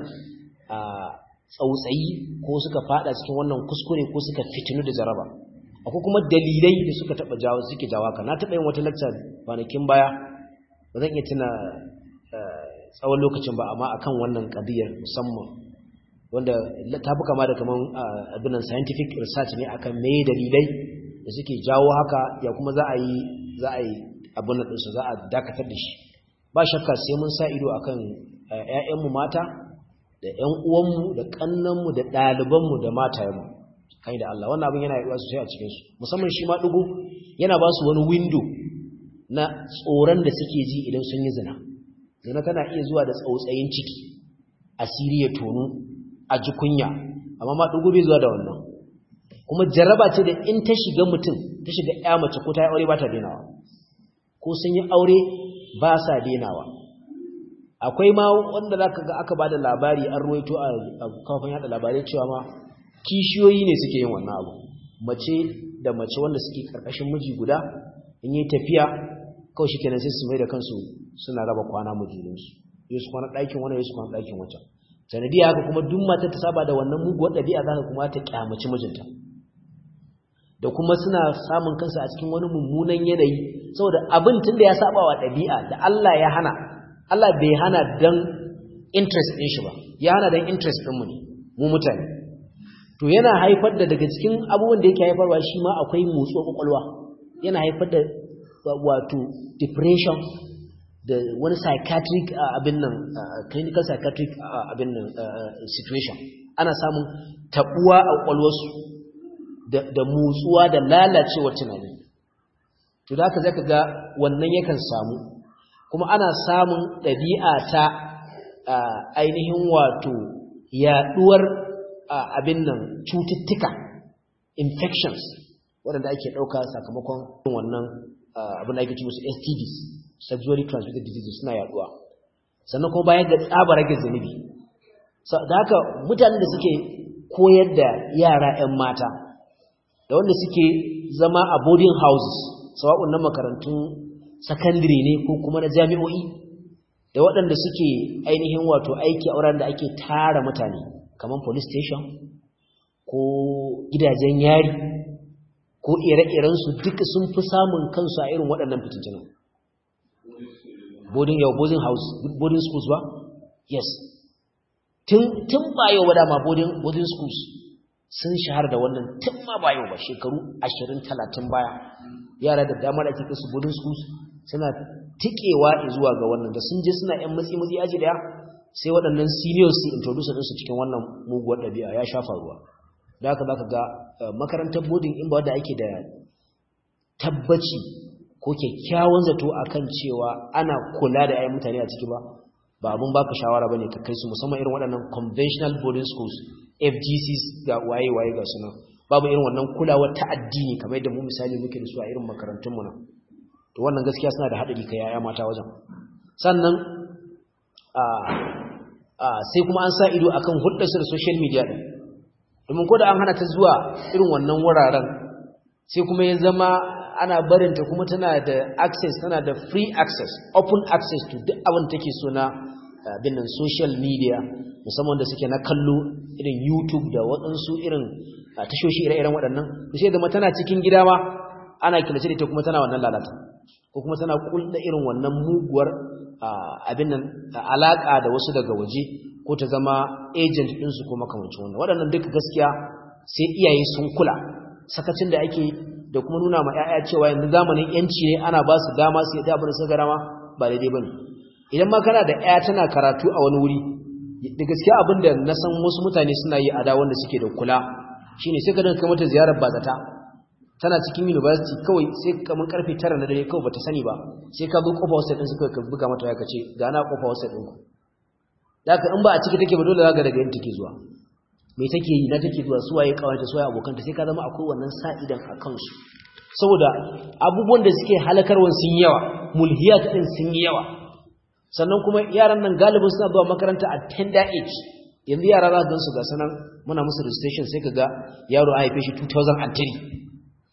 tsautsayi ko suka fada cikin wannan kuskure ko suka fitinu da jaraba akwai kuma dalilai da suka taba jawo suke jawo ka na taba yin wata lecture kwanakin baya ba zan iya tuna tsawon lokacin ba amma akan wannan kadiyar musamman wanda ta fi kama da kaman abin scientific research ne akan me dalilai da suke jawo haka ya kuma za a yi za a yi abin nan ɗinsu za a dakatar da shi ba shakka sai mun sa ido akan ‘ya'yanmu mata da ‘yan uwanmu da ƙannanmu da ɗalibanmu da matayenmu kai da Allah wannan abin yana yi sosai a cikinsu musamman shi ma ɗugu yana ba su wani windo na tsoron da suke ji idan sun yi zina zina tana iya zuwa da tsautsayin ciki asiri ya tonu a ji kunya amma ma ɗugu bai zuwa da wannan kuma jaraba ce da in ta shiga mutum ta shiga ya mace ko ta yi aure ba ta denawa ko sun yi aure ba sa denawa akwai ma wanda za ka ga aka ba da labari an ruwaito a kafin yada labarai cewa ma kishiyoyi ne suke yin wannan abu mace da mace wanda suke karkashin miji guda in yi tafiya kawai shi kenan sai su mai da kansu suna raba kwana mujuninsu yesu kwana ɗakin wani yesu kwana ɗakin wancan sanadiyya haka kuma duk matar ta saba da wannan muguwar ɗabi'a za ka kuma ta kyamaci mijinta da kuma suna samun kansu a cikin wani mummunan yanayi saboda abin tun da ya saba wa ɗabi'a da Allah ya hana Allah bai hana dan interest ɗin shi ba ya hana dan interest ɗinmu ne mu mutane to yana haifar da daga cikin abubuwan da yake haifarwa shi ma akwai motsuwar kwakwalwa yana haifar da wato depression da wani psychiatric abin nan clinical psychiatric abin nan situation ana samun tabuwa a kwakwalwarsu da motsuwa da lalacewar tunani to da haka zaka ga wannan yakan samu kuma ana samun ɗabi'a ta ainihin wato yaduwar abin nan cututtuka infections waɗanda ake ɗauka sakamakon wannan abin da ake ci musu STDs sexually transmitted diseases suna yaduwa sannan kuma bayan da tsaba rage zunubi da haka mutanen da suke koyar da yara 'yan mata da wanda suke zama a boarding houses sawa'un na makarantun sakandire ne ko kuma na jami'o'i da waɗanda suke ainihin wato aiki a wurin da ake tara mutane kamar police station ko gidajen yari ko ire-irensu duka sun fi samun kansu a irin waɗannan fitintunan boarding yau boarding house boarding schools ba yes tun ba yau ba dama boarding boarding schools sun shahar da wannan tun ma ba yau ba shekaru 20-30 baya yara da dama da ake kasu boarding schools suna tikewa zuwa ga wannan da sun je suna yan matsi-matsi aji daya sai waɗannan seniors su introduce ɗinsu cikin wannan muguwar ɗabi'a ya shafa ruwa da haka za ka ga makarantar boarding in ba wadda ake da tabbaci ko kyakkyawan zato akan cewa ana kula da 'ya'yan mutane a ciki ba ba abun baka shawara bane ka kai su musamman irin waɗannan conventional boarding schools FGCs ga waye-waye ga suna babu irin wannan kulawa ta addini kamar yadda mu misali muke da su a irin makarantun mu na to wannan gaskiya suna da haɗari kai 'ya'ya mata wajen sannan a a sai kuma an sa ido akan hulɗar su da social media din domin ko da an hana ta zuwa irin wannan wuraren sai kuma ya zama ana barinta kuma tana da access tana da free access open access to duk abin take so na abin nan social media musamman da suke na kallo irin YouTube da waɗansu irin tashoshi ire-iren waɗannan to sai zama tana cikin gida ma ana killace da ita kuma tana wannan lalata ko kuma tana kulda irin wannan muguwar abin nan alaka da wasu daga waje ko ta zama agent ɗinsu ko makamancin wannan waɗannan duka gaskiya sai iyaye sun kula sakacin da ake da kuma nuna ma 'ya'ya cewa yanzu zamanin yanci ne ana ba su dama su yadda abin da suka rama ba daidai bane idan ma kana da 'ya tana karatu a wani wuri da gaskiya abin da na san wasu mutane suna yi a da wanda suke da kula shine sai ka dinga mata ziyarar bazata tana cikin university kawai sai kamar karfe 9 na dare kawai bata sani ba sai ka zo kofa hostel din su kawai ka buga mata ya kace ga na kofa hostel din ku da haka in ba a ciki take ba dole zaka daga yin take zuwa me take yi na take zuwa su waye kawanta su waye abokanta sai ka zama akwai wannan sa'idan a kansu saboda abubuwan da suke halakarwan sun yawa mulhiyat din sun yi yawa sannan kuma yaran nan galibin suna zuwa makaranta a tender age yanzu yara za ka su ga sanan muna musu registration sai ka ga yaro a haife shi 2003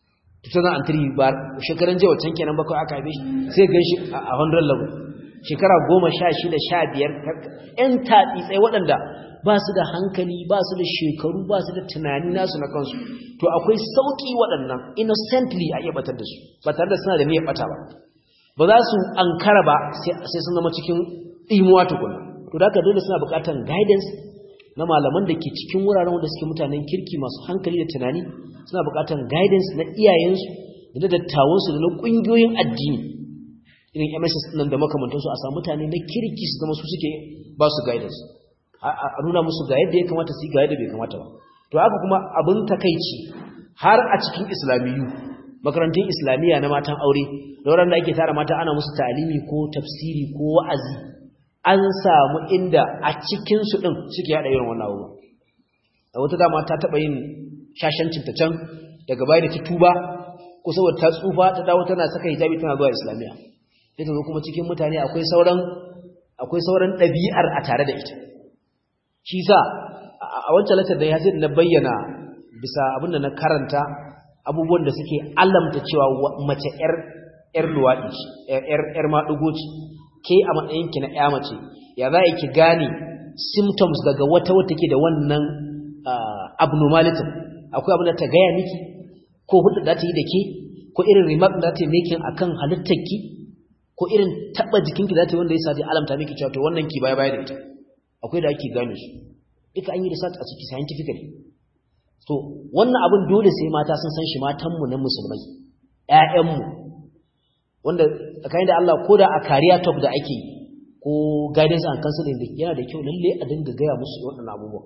2003 ba shekaran jiya wancan kenan bakwai aka haife shi sai gan shi a 100 level shekara goma sha shida sha biyar ‘yan taɗi waɗanda ba su da hankali ba su da shekaru ba su da tunani nasu na kansu to akwai sauƙi waɗannan innocently a iya batar da su ba tare da suna da niyyar ɓata ba ba za su ankara ba sai sun zama cikin imuwa tukuna to da dole suna buƙatar guidance na malaman da ke cikin wuraren wanda suke mutanen kirki masu hankali da tunani suna buƙatar guidance na iyayensu da dattawansu da na ƙungiyoyin addini irin MSS nan da makamantansu a samu mutane na kirki su zama su suke ba su guidance a nuna musu ga yadda ya kamata su yi ga yadda bai kamata ba to haka kuma abin takaici har a cikin islamiyu makarantun islamiyya na matan aure da wurin da ake tara mata ana musu talimi ko tafsiri ko wa'azi an samu inda a cikin su din suke hada irin wannan abubuwa a wata dama ta taba yin shashancin ta can daga baya da ta tuba ko saboda ta tsufa ta dawo tana saka hijabi tana zuwa islamiyya sai ta zo kuma cikin mutane akwai sauran akwai sauran ɗabi'ar a tare da ita shi sa a wancan latar da ya sai na bayyana bisa abin da na karanta abubuwan da suke alamta cewa mace yar yar luwaɗi ce yar maɗugo ce ke a matsayinki na ya mace ya za ki gane symptoms daga wata wata ke da wannan abnormality akwai abin da ta gaya miki ko hudu da ta yi da ke ko irin remark da ta yi making akan halittarki ko irin taba jikinki da ta wanda ya sa alamta miki cewa to wannan ki baya baya da ita akwai da ake gane su duka an yi research a ciki scientifically to wannan abin dole sai mata sun san shi matan mu na musulmai ƴaƴan mu wanda tsakanin da Allah ko da a kariya talk da ake ko guidance and counseling yana da kyau lalle a dinga gaya musu waɗannan abubuwa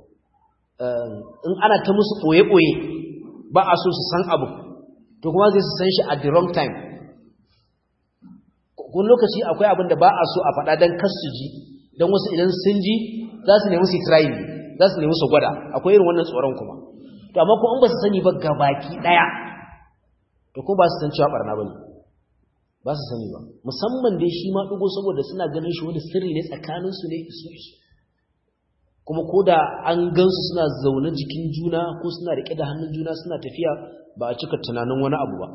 in ana ta musu ɓoye-ɓoye ba a so su san abu to kuma zai su san shi at the wrong time kun lokaci akwai abin da ba a so a faɗa don kar su ji don wasu idan sun ji za su nemi su try za su nemi su gwada akwai irin wannan tsoron kuma to amma ko in ba su sani ba gabaki daya to ko ba su san cewa barna bane ba su sani ba musamman dai shi ma dugo saboda suna ganin shi wani sirri ne tsakanin su ne isu isu kuma ko da an gansu suna zaune jikin juna ko suna rike da hannun juna suna tafiya ba a cika tunanin wani abu ba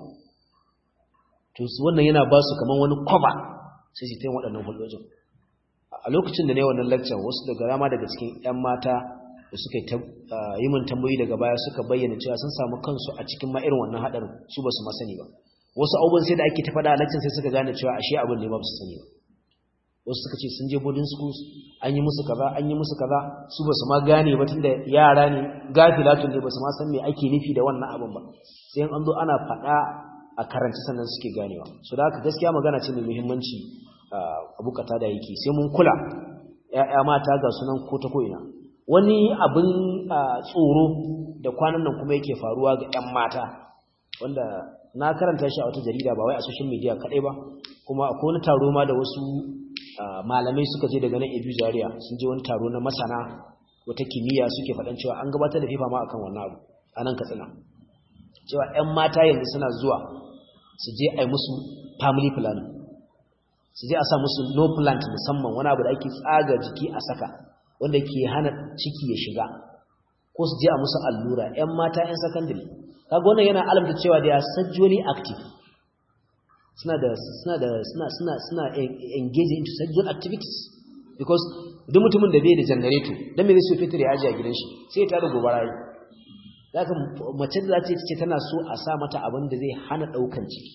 to su wannan yana ba su kaman wani kwaba sai su ta yin waɗannan hulɗojin a lokacin da ne wannan lecture wasu daga rama daga cikin 'yan mata da suka yi min tambayi daga baya suka bayyana cewa sun samu kansu a cikin ma irin wannan haɗarin su ba su ma sani ba wasu abubuwan sai da ake ta faɗa a lecture sai suka gane cewa ashe abin ne ba su sani ba wasu suka ce sun je boarding schools an yi musu kaza an yi musu kaza su ba su ma gane ba tunda yara ne gafilatun ne ba su ma san me ake nufi da wannan abin ba sai an zo ana faɗa a karanci sannan suke ganewa so da haka gaskiya magana ce mai muhimmanci abu kata da yake sai mun kula ƴaƴa mata ga sunan ko ta ko'ina wani abin tsoro da kwanan nan kuma yake faruwa ga ƴan mata wanda na karanta shi a wata jarida ba wai a social media kaɗai ba kuma akwai wani taro ma da wasu malamai suka je daga nan edu zaria sun je wani taro na masana wata kimiyya suke faɗan cewa an gabatar da fifa ma akan wannan abu a nan katsina cewa 'yan mata yanzu suna zuwa su je a yi musu family planning su je a sa musu no plant musamman wani abu da ake tsaga jiki a saka wanda ke hana ciki ya shiga ko su je a musu allura 'yan mata 'yan secondary kaga wannan yana alamta cewa they are sexually active suna da suna da suna suna suna engaging into sexual activities because duk mutumin da bai da generator dan me zai so fitar ya aje a gidan shi sai ya tada gobara yi zaka mace da zace ce tana so a sa mata abin da zai hana daukan ciki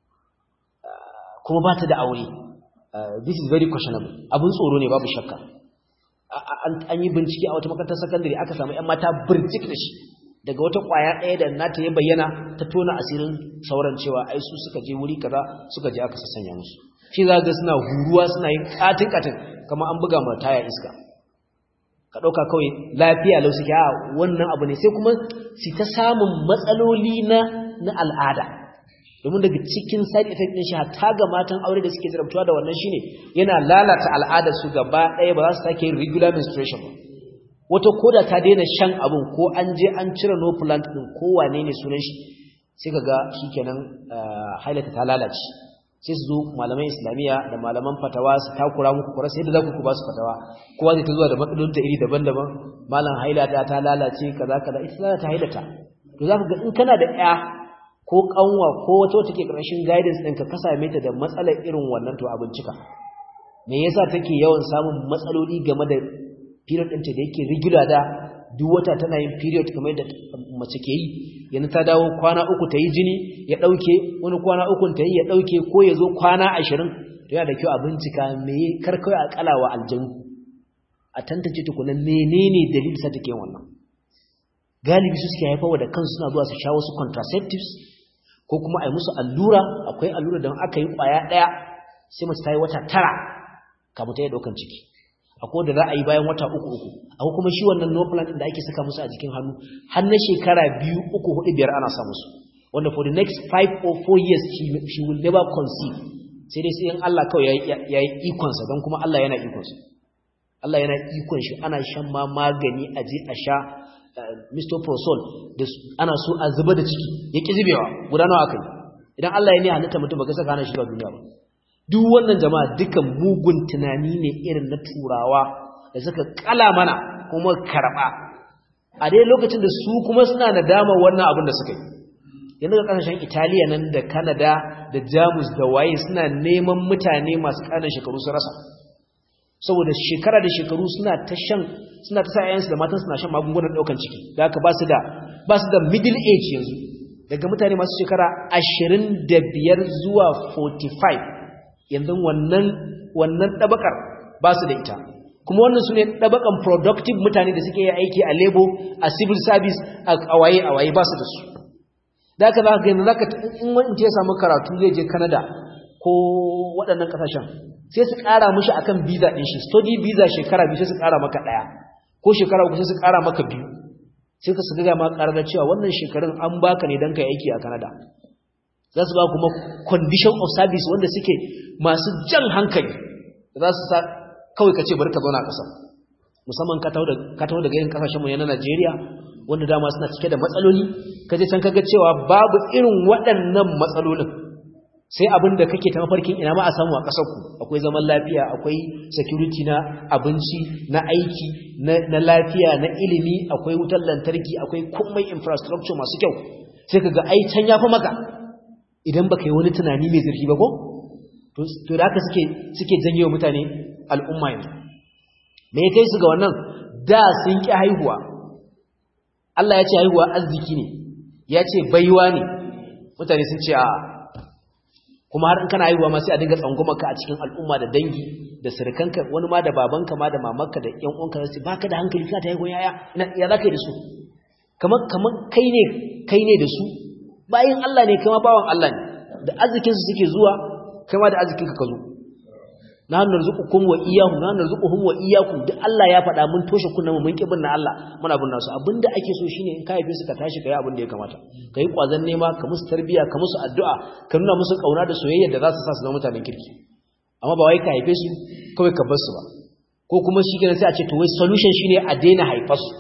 kuma ba ta da aure this is very questionable abun tsoro ne babu shakka an yi bincike a wata makarantar secondary aka samu yan mata birjik da shi daga wata kwaya ɗaya da nata ya bayyana ta tona asirin sauran cewa ai su suka je wuri kaza suka je aka sassanya musu shi za ga suna huruwa suna yin katin katin kamar an buga ma taya iska ka ɗauka kawai lafiya lau suke a wannan abu ne sai kuma su ta samun matsaloli na na al'ada domin daga cikin side effect ɗin shi hatta ga matan aure da suke zarabtuwa da wannan shine yana lalata al'adar su gaba ɗaya ba za su sake yin regular menstruation ba wata koda ta daina shan abin ko an je an cire no plant din ko wane ne sunan shi sai kaga shikenan hailata ta lalace sai su zo malaman islamiya da malaman fatawa su takura muku kura sai da za ku ba su fatawa kowa zai ta zuwa da matsalolin ta iri daban-daban malam hailata ta lalace kaza kaza ita za ta hailata to za ka ga in kana da ɗaya ko kanwa ko wata wata ke ƙarshen guidance ɗinka ka same ta da matsalar irin wannan to a bincika me yasa take yawan samun matsaloli game da period ɗinta da yake regular da duk wata tana yin period kamar da mace ke yi yanzu ta dawo kwana uku ta yi jini ya ɗauke wani kwana uku ta yi ya ɗauke ko ya zo kwana ashirin to yana da kyau a bincika me karkawai a kalawa aljanu a tantance tukunan menene dalilin sa take wannan galibi su suke haifawa da kansu suna zuwa su sha wasu contraceptives ko kuma a yi musu allura akwai allura da aka yi kwaya ɗaya sai mace ta yi wata tara kamar ta yi ɗaukan ciki akwai da za a yi bayan wata uku uku akwai kuma shi wannan no plan da ake saka musu a jikin hannu har na shekara biyu uku hudu biyar ana sa musu wanda for the next five or four years she, she will never conceive sai dai sai in Allah kawai ya yi ikonsa don kuma Allah yana ikonsa Allah yana ikon shi ana shan ma magani a je a sha Mr. Prosol da ana so a zuba da ciki ya ƙi zubewa guda nawa aka yi idan Allah ya ne halitta mutum ba ka saka hana shi ba duniya ba duk wannan jama'a dukan mugun tunani ne irin na turawa da suka kala mana kuma karba a dai lokacin da su kuma suna nadama wannan abin da suka yi yanzu ga kasashen Italiya nan da Canada da Jamus da waye suna neman mutane masu ƙananan shekaru su rasa saboda shekara da shekaru suna ta shan suna ta sa yayansu da matan suna shan magungunan daukan ciki da haka ba su da ba su da middle age yanzu daga mutane masu shekara 25 zuwa 45 yanzu wannan wannan dabakar ba su da ita kuma wannan su ne dabakan productive mutane da suke yi aiki a labo a civil service a waye a waye ba su da su da haka za ka gani za ka in wani ya samu karatu zai je canada ko waɗannan ƙasashen sai su ƙara mushi akan visa ɗin shi study visa shekara biyu sai su ƙara maka ɗaya ko shekara uku sai su ƙara maka biyu sai ka su ga ma ƙarar cewa wannan shekarun an baka ne don ka aiki a canada za su ba kuma condition of service wanda suke masu jan hankali za su sa kawai ka ce bari ka zauna a ƙasar musamman ka taho daga yin ƙasashenmu na Najeriya wanda dama suna cike da matsaloli ka je can kaga cewa babu irin waɗannan matsalolin sai abin da kake ta mafarkin ina ma a samu a ƙasarku akwai zaman lafiya akwai security na abinci na aiki na lafiya na ilimi akwai wutar lantarki akwai komai infrastructure masu kyau sai kaga ai can yafi maka idan baka yi wani tunani mai zurfi ba ko to da haka suke suke janyo mutane al'umma yanzu me ya kai su ga wannan da sun ki haihuwa Allah ya ce haihuwa arziki ne ya ce baiwa ne mutane sun ce a kuma har in kana haihuwa ma sai a dinga tsangwamaka a cikin al'umma da dangi da surukanka wani ma da babanka ma da mamanka da ƴan uwanka sai baka da hankali kana ta haihuwa yaya ina ya zaka yi da su kamar kamar kai ne kai ne da su bayin Allah ne kuma bawan Allah ne da arzikin su suke zuwa kai ma da arzikin ka ka zo na narzuqukum wa iyyahum na narzuquhum wa iyyakum duk Allah ya faɗa mun toshe kunnan mu mun kibin na Allah muna bin nasu abinda ake so shine in ka haife su ka tashi kai abin da ya kamata kai kwazan nema ka musu tarbiya ka musu addu'a ka nuna musu kauna da soyayya da za su sa su zama mutanen kirki amma ba wai ka haife su kawai ka bar su ba ko kuma shi kenan sai a ce to wai solution shine a daina haifar su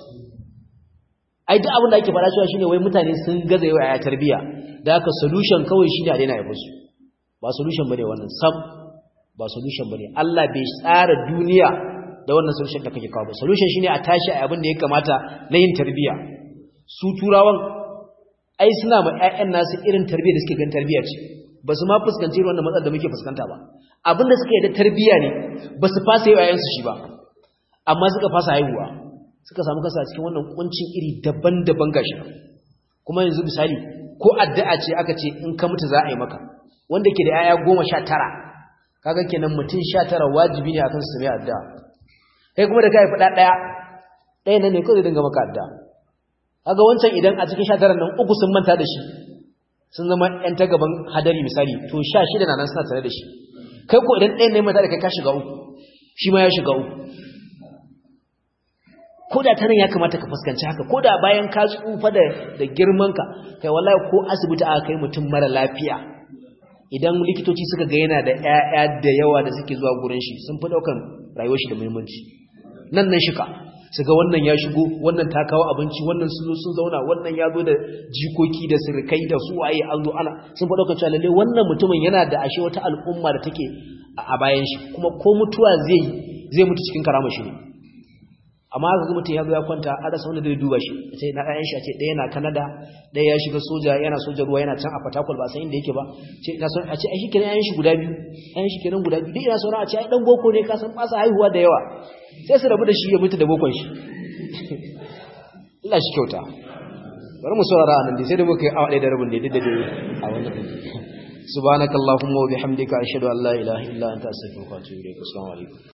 ai duk abin da ake faɗa cewa shine wai mutane sun gaza yawa ya tarbiya da haka solution kawai shine a daina haifar su ba solution bane wannan sam ba solution bane Allah bai tsara duniya da wannan solution da kake kawo ba solution shine a tashi a abin da ya kamata na yin tarbiya su turawan ai suna ma ƴaƴan nasu irin tarbiya da suke ganin tarbiya ce ba su ma fuskanci wannan matsalar da muke fuskanta ba abin da suka yi da tarbiya ne ba su fasa yi ƴaƴansu shi ba amma suka fasa haihuwa suka samu kasa cikin wannan kuncin iri daban-daban gashi kuma yanzu misali ko addu'a ce aka ce in ka mutu za a yi maka wanda ke da ƴaƴa goma sha tara kaga kenan mutum 19 wajibi ne akan su mai addu'a kai kuma da kai fada daya daya nan ne kawai dinga maka addu'a kaga wancan idan a cikin 19 nan uku sun manta da shi sun zama ɗan ta gaban hadari misali to 16 na nan suna tare da shi kai ko idan ɗayan ne manta da kai ka shiga uku shi ma ya shiga uku ko da tanan ya kamata ka fuskanci haka ko da bayan ka tsufa da da girman ka kai wallahi ko asibiti aka kai mutum mara lafiya idan likitoci suka ga yana da ƴaƴa da yawa da suke zuwa gurin shi sun fi daukan rayuwar shi da muhimmanci nan nan shika su ga wannan ya shigo wannan ta kawo abinci wannan sun zo sun zauna wannan ya zo da jikoki da sirkai da su waye an zo ana sun fi daukan cewa lalle wannan mutumin yana da ashe wata al'umma da take a bayan shi kuma ko mutuwa zai zai mutu cikin karama shi ne amma haka mutum ya zo ya kwanta a rasa wanda zai duba shi sai na ɗayan shi a ce ɗaya na Canada ɗaya ya shiga soja yana soja ruwa yana can a Fatakwal ba san inda yake ba ce ina son a ce ai shikenan ɗayan shi guda biyu ɗayan shi kenan guda biyu duk ina son a ce ai dan boko ne ka san fasa haihuwa da yawa sai su rabu da shi ya mutu da bokon shi Allah shi kyauta bari mu saurara anan dai sai da muka yi awa ɗaya da rabin ne duk da dai a wannan subhanakallahumma wa bihamdika ashhadu an la ilaha illa anta astaghfiruka wa atubu ilaik assalamu alaikum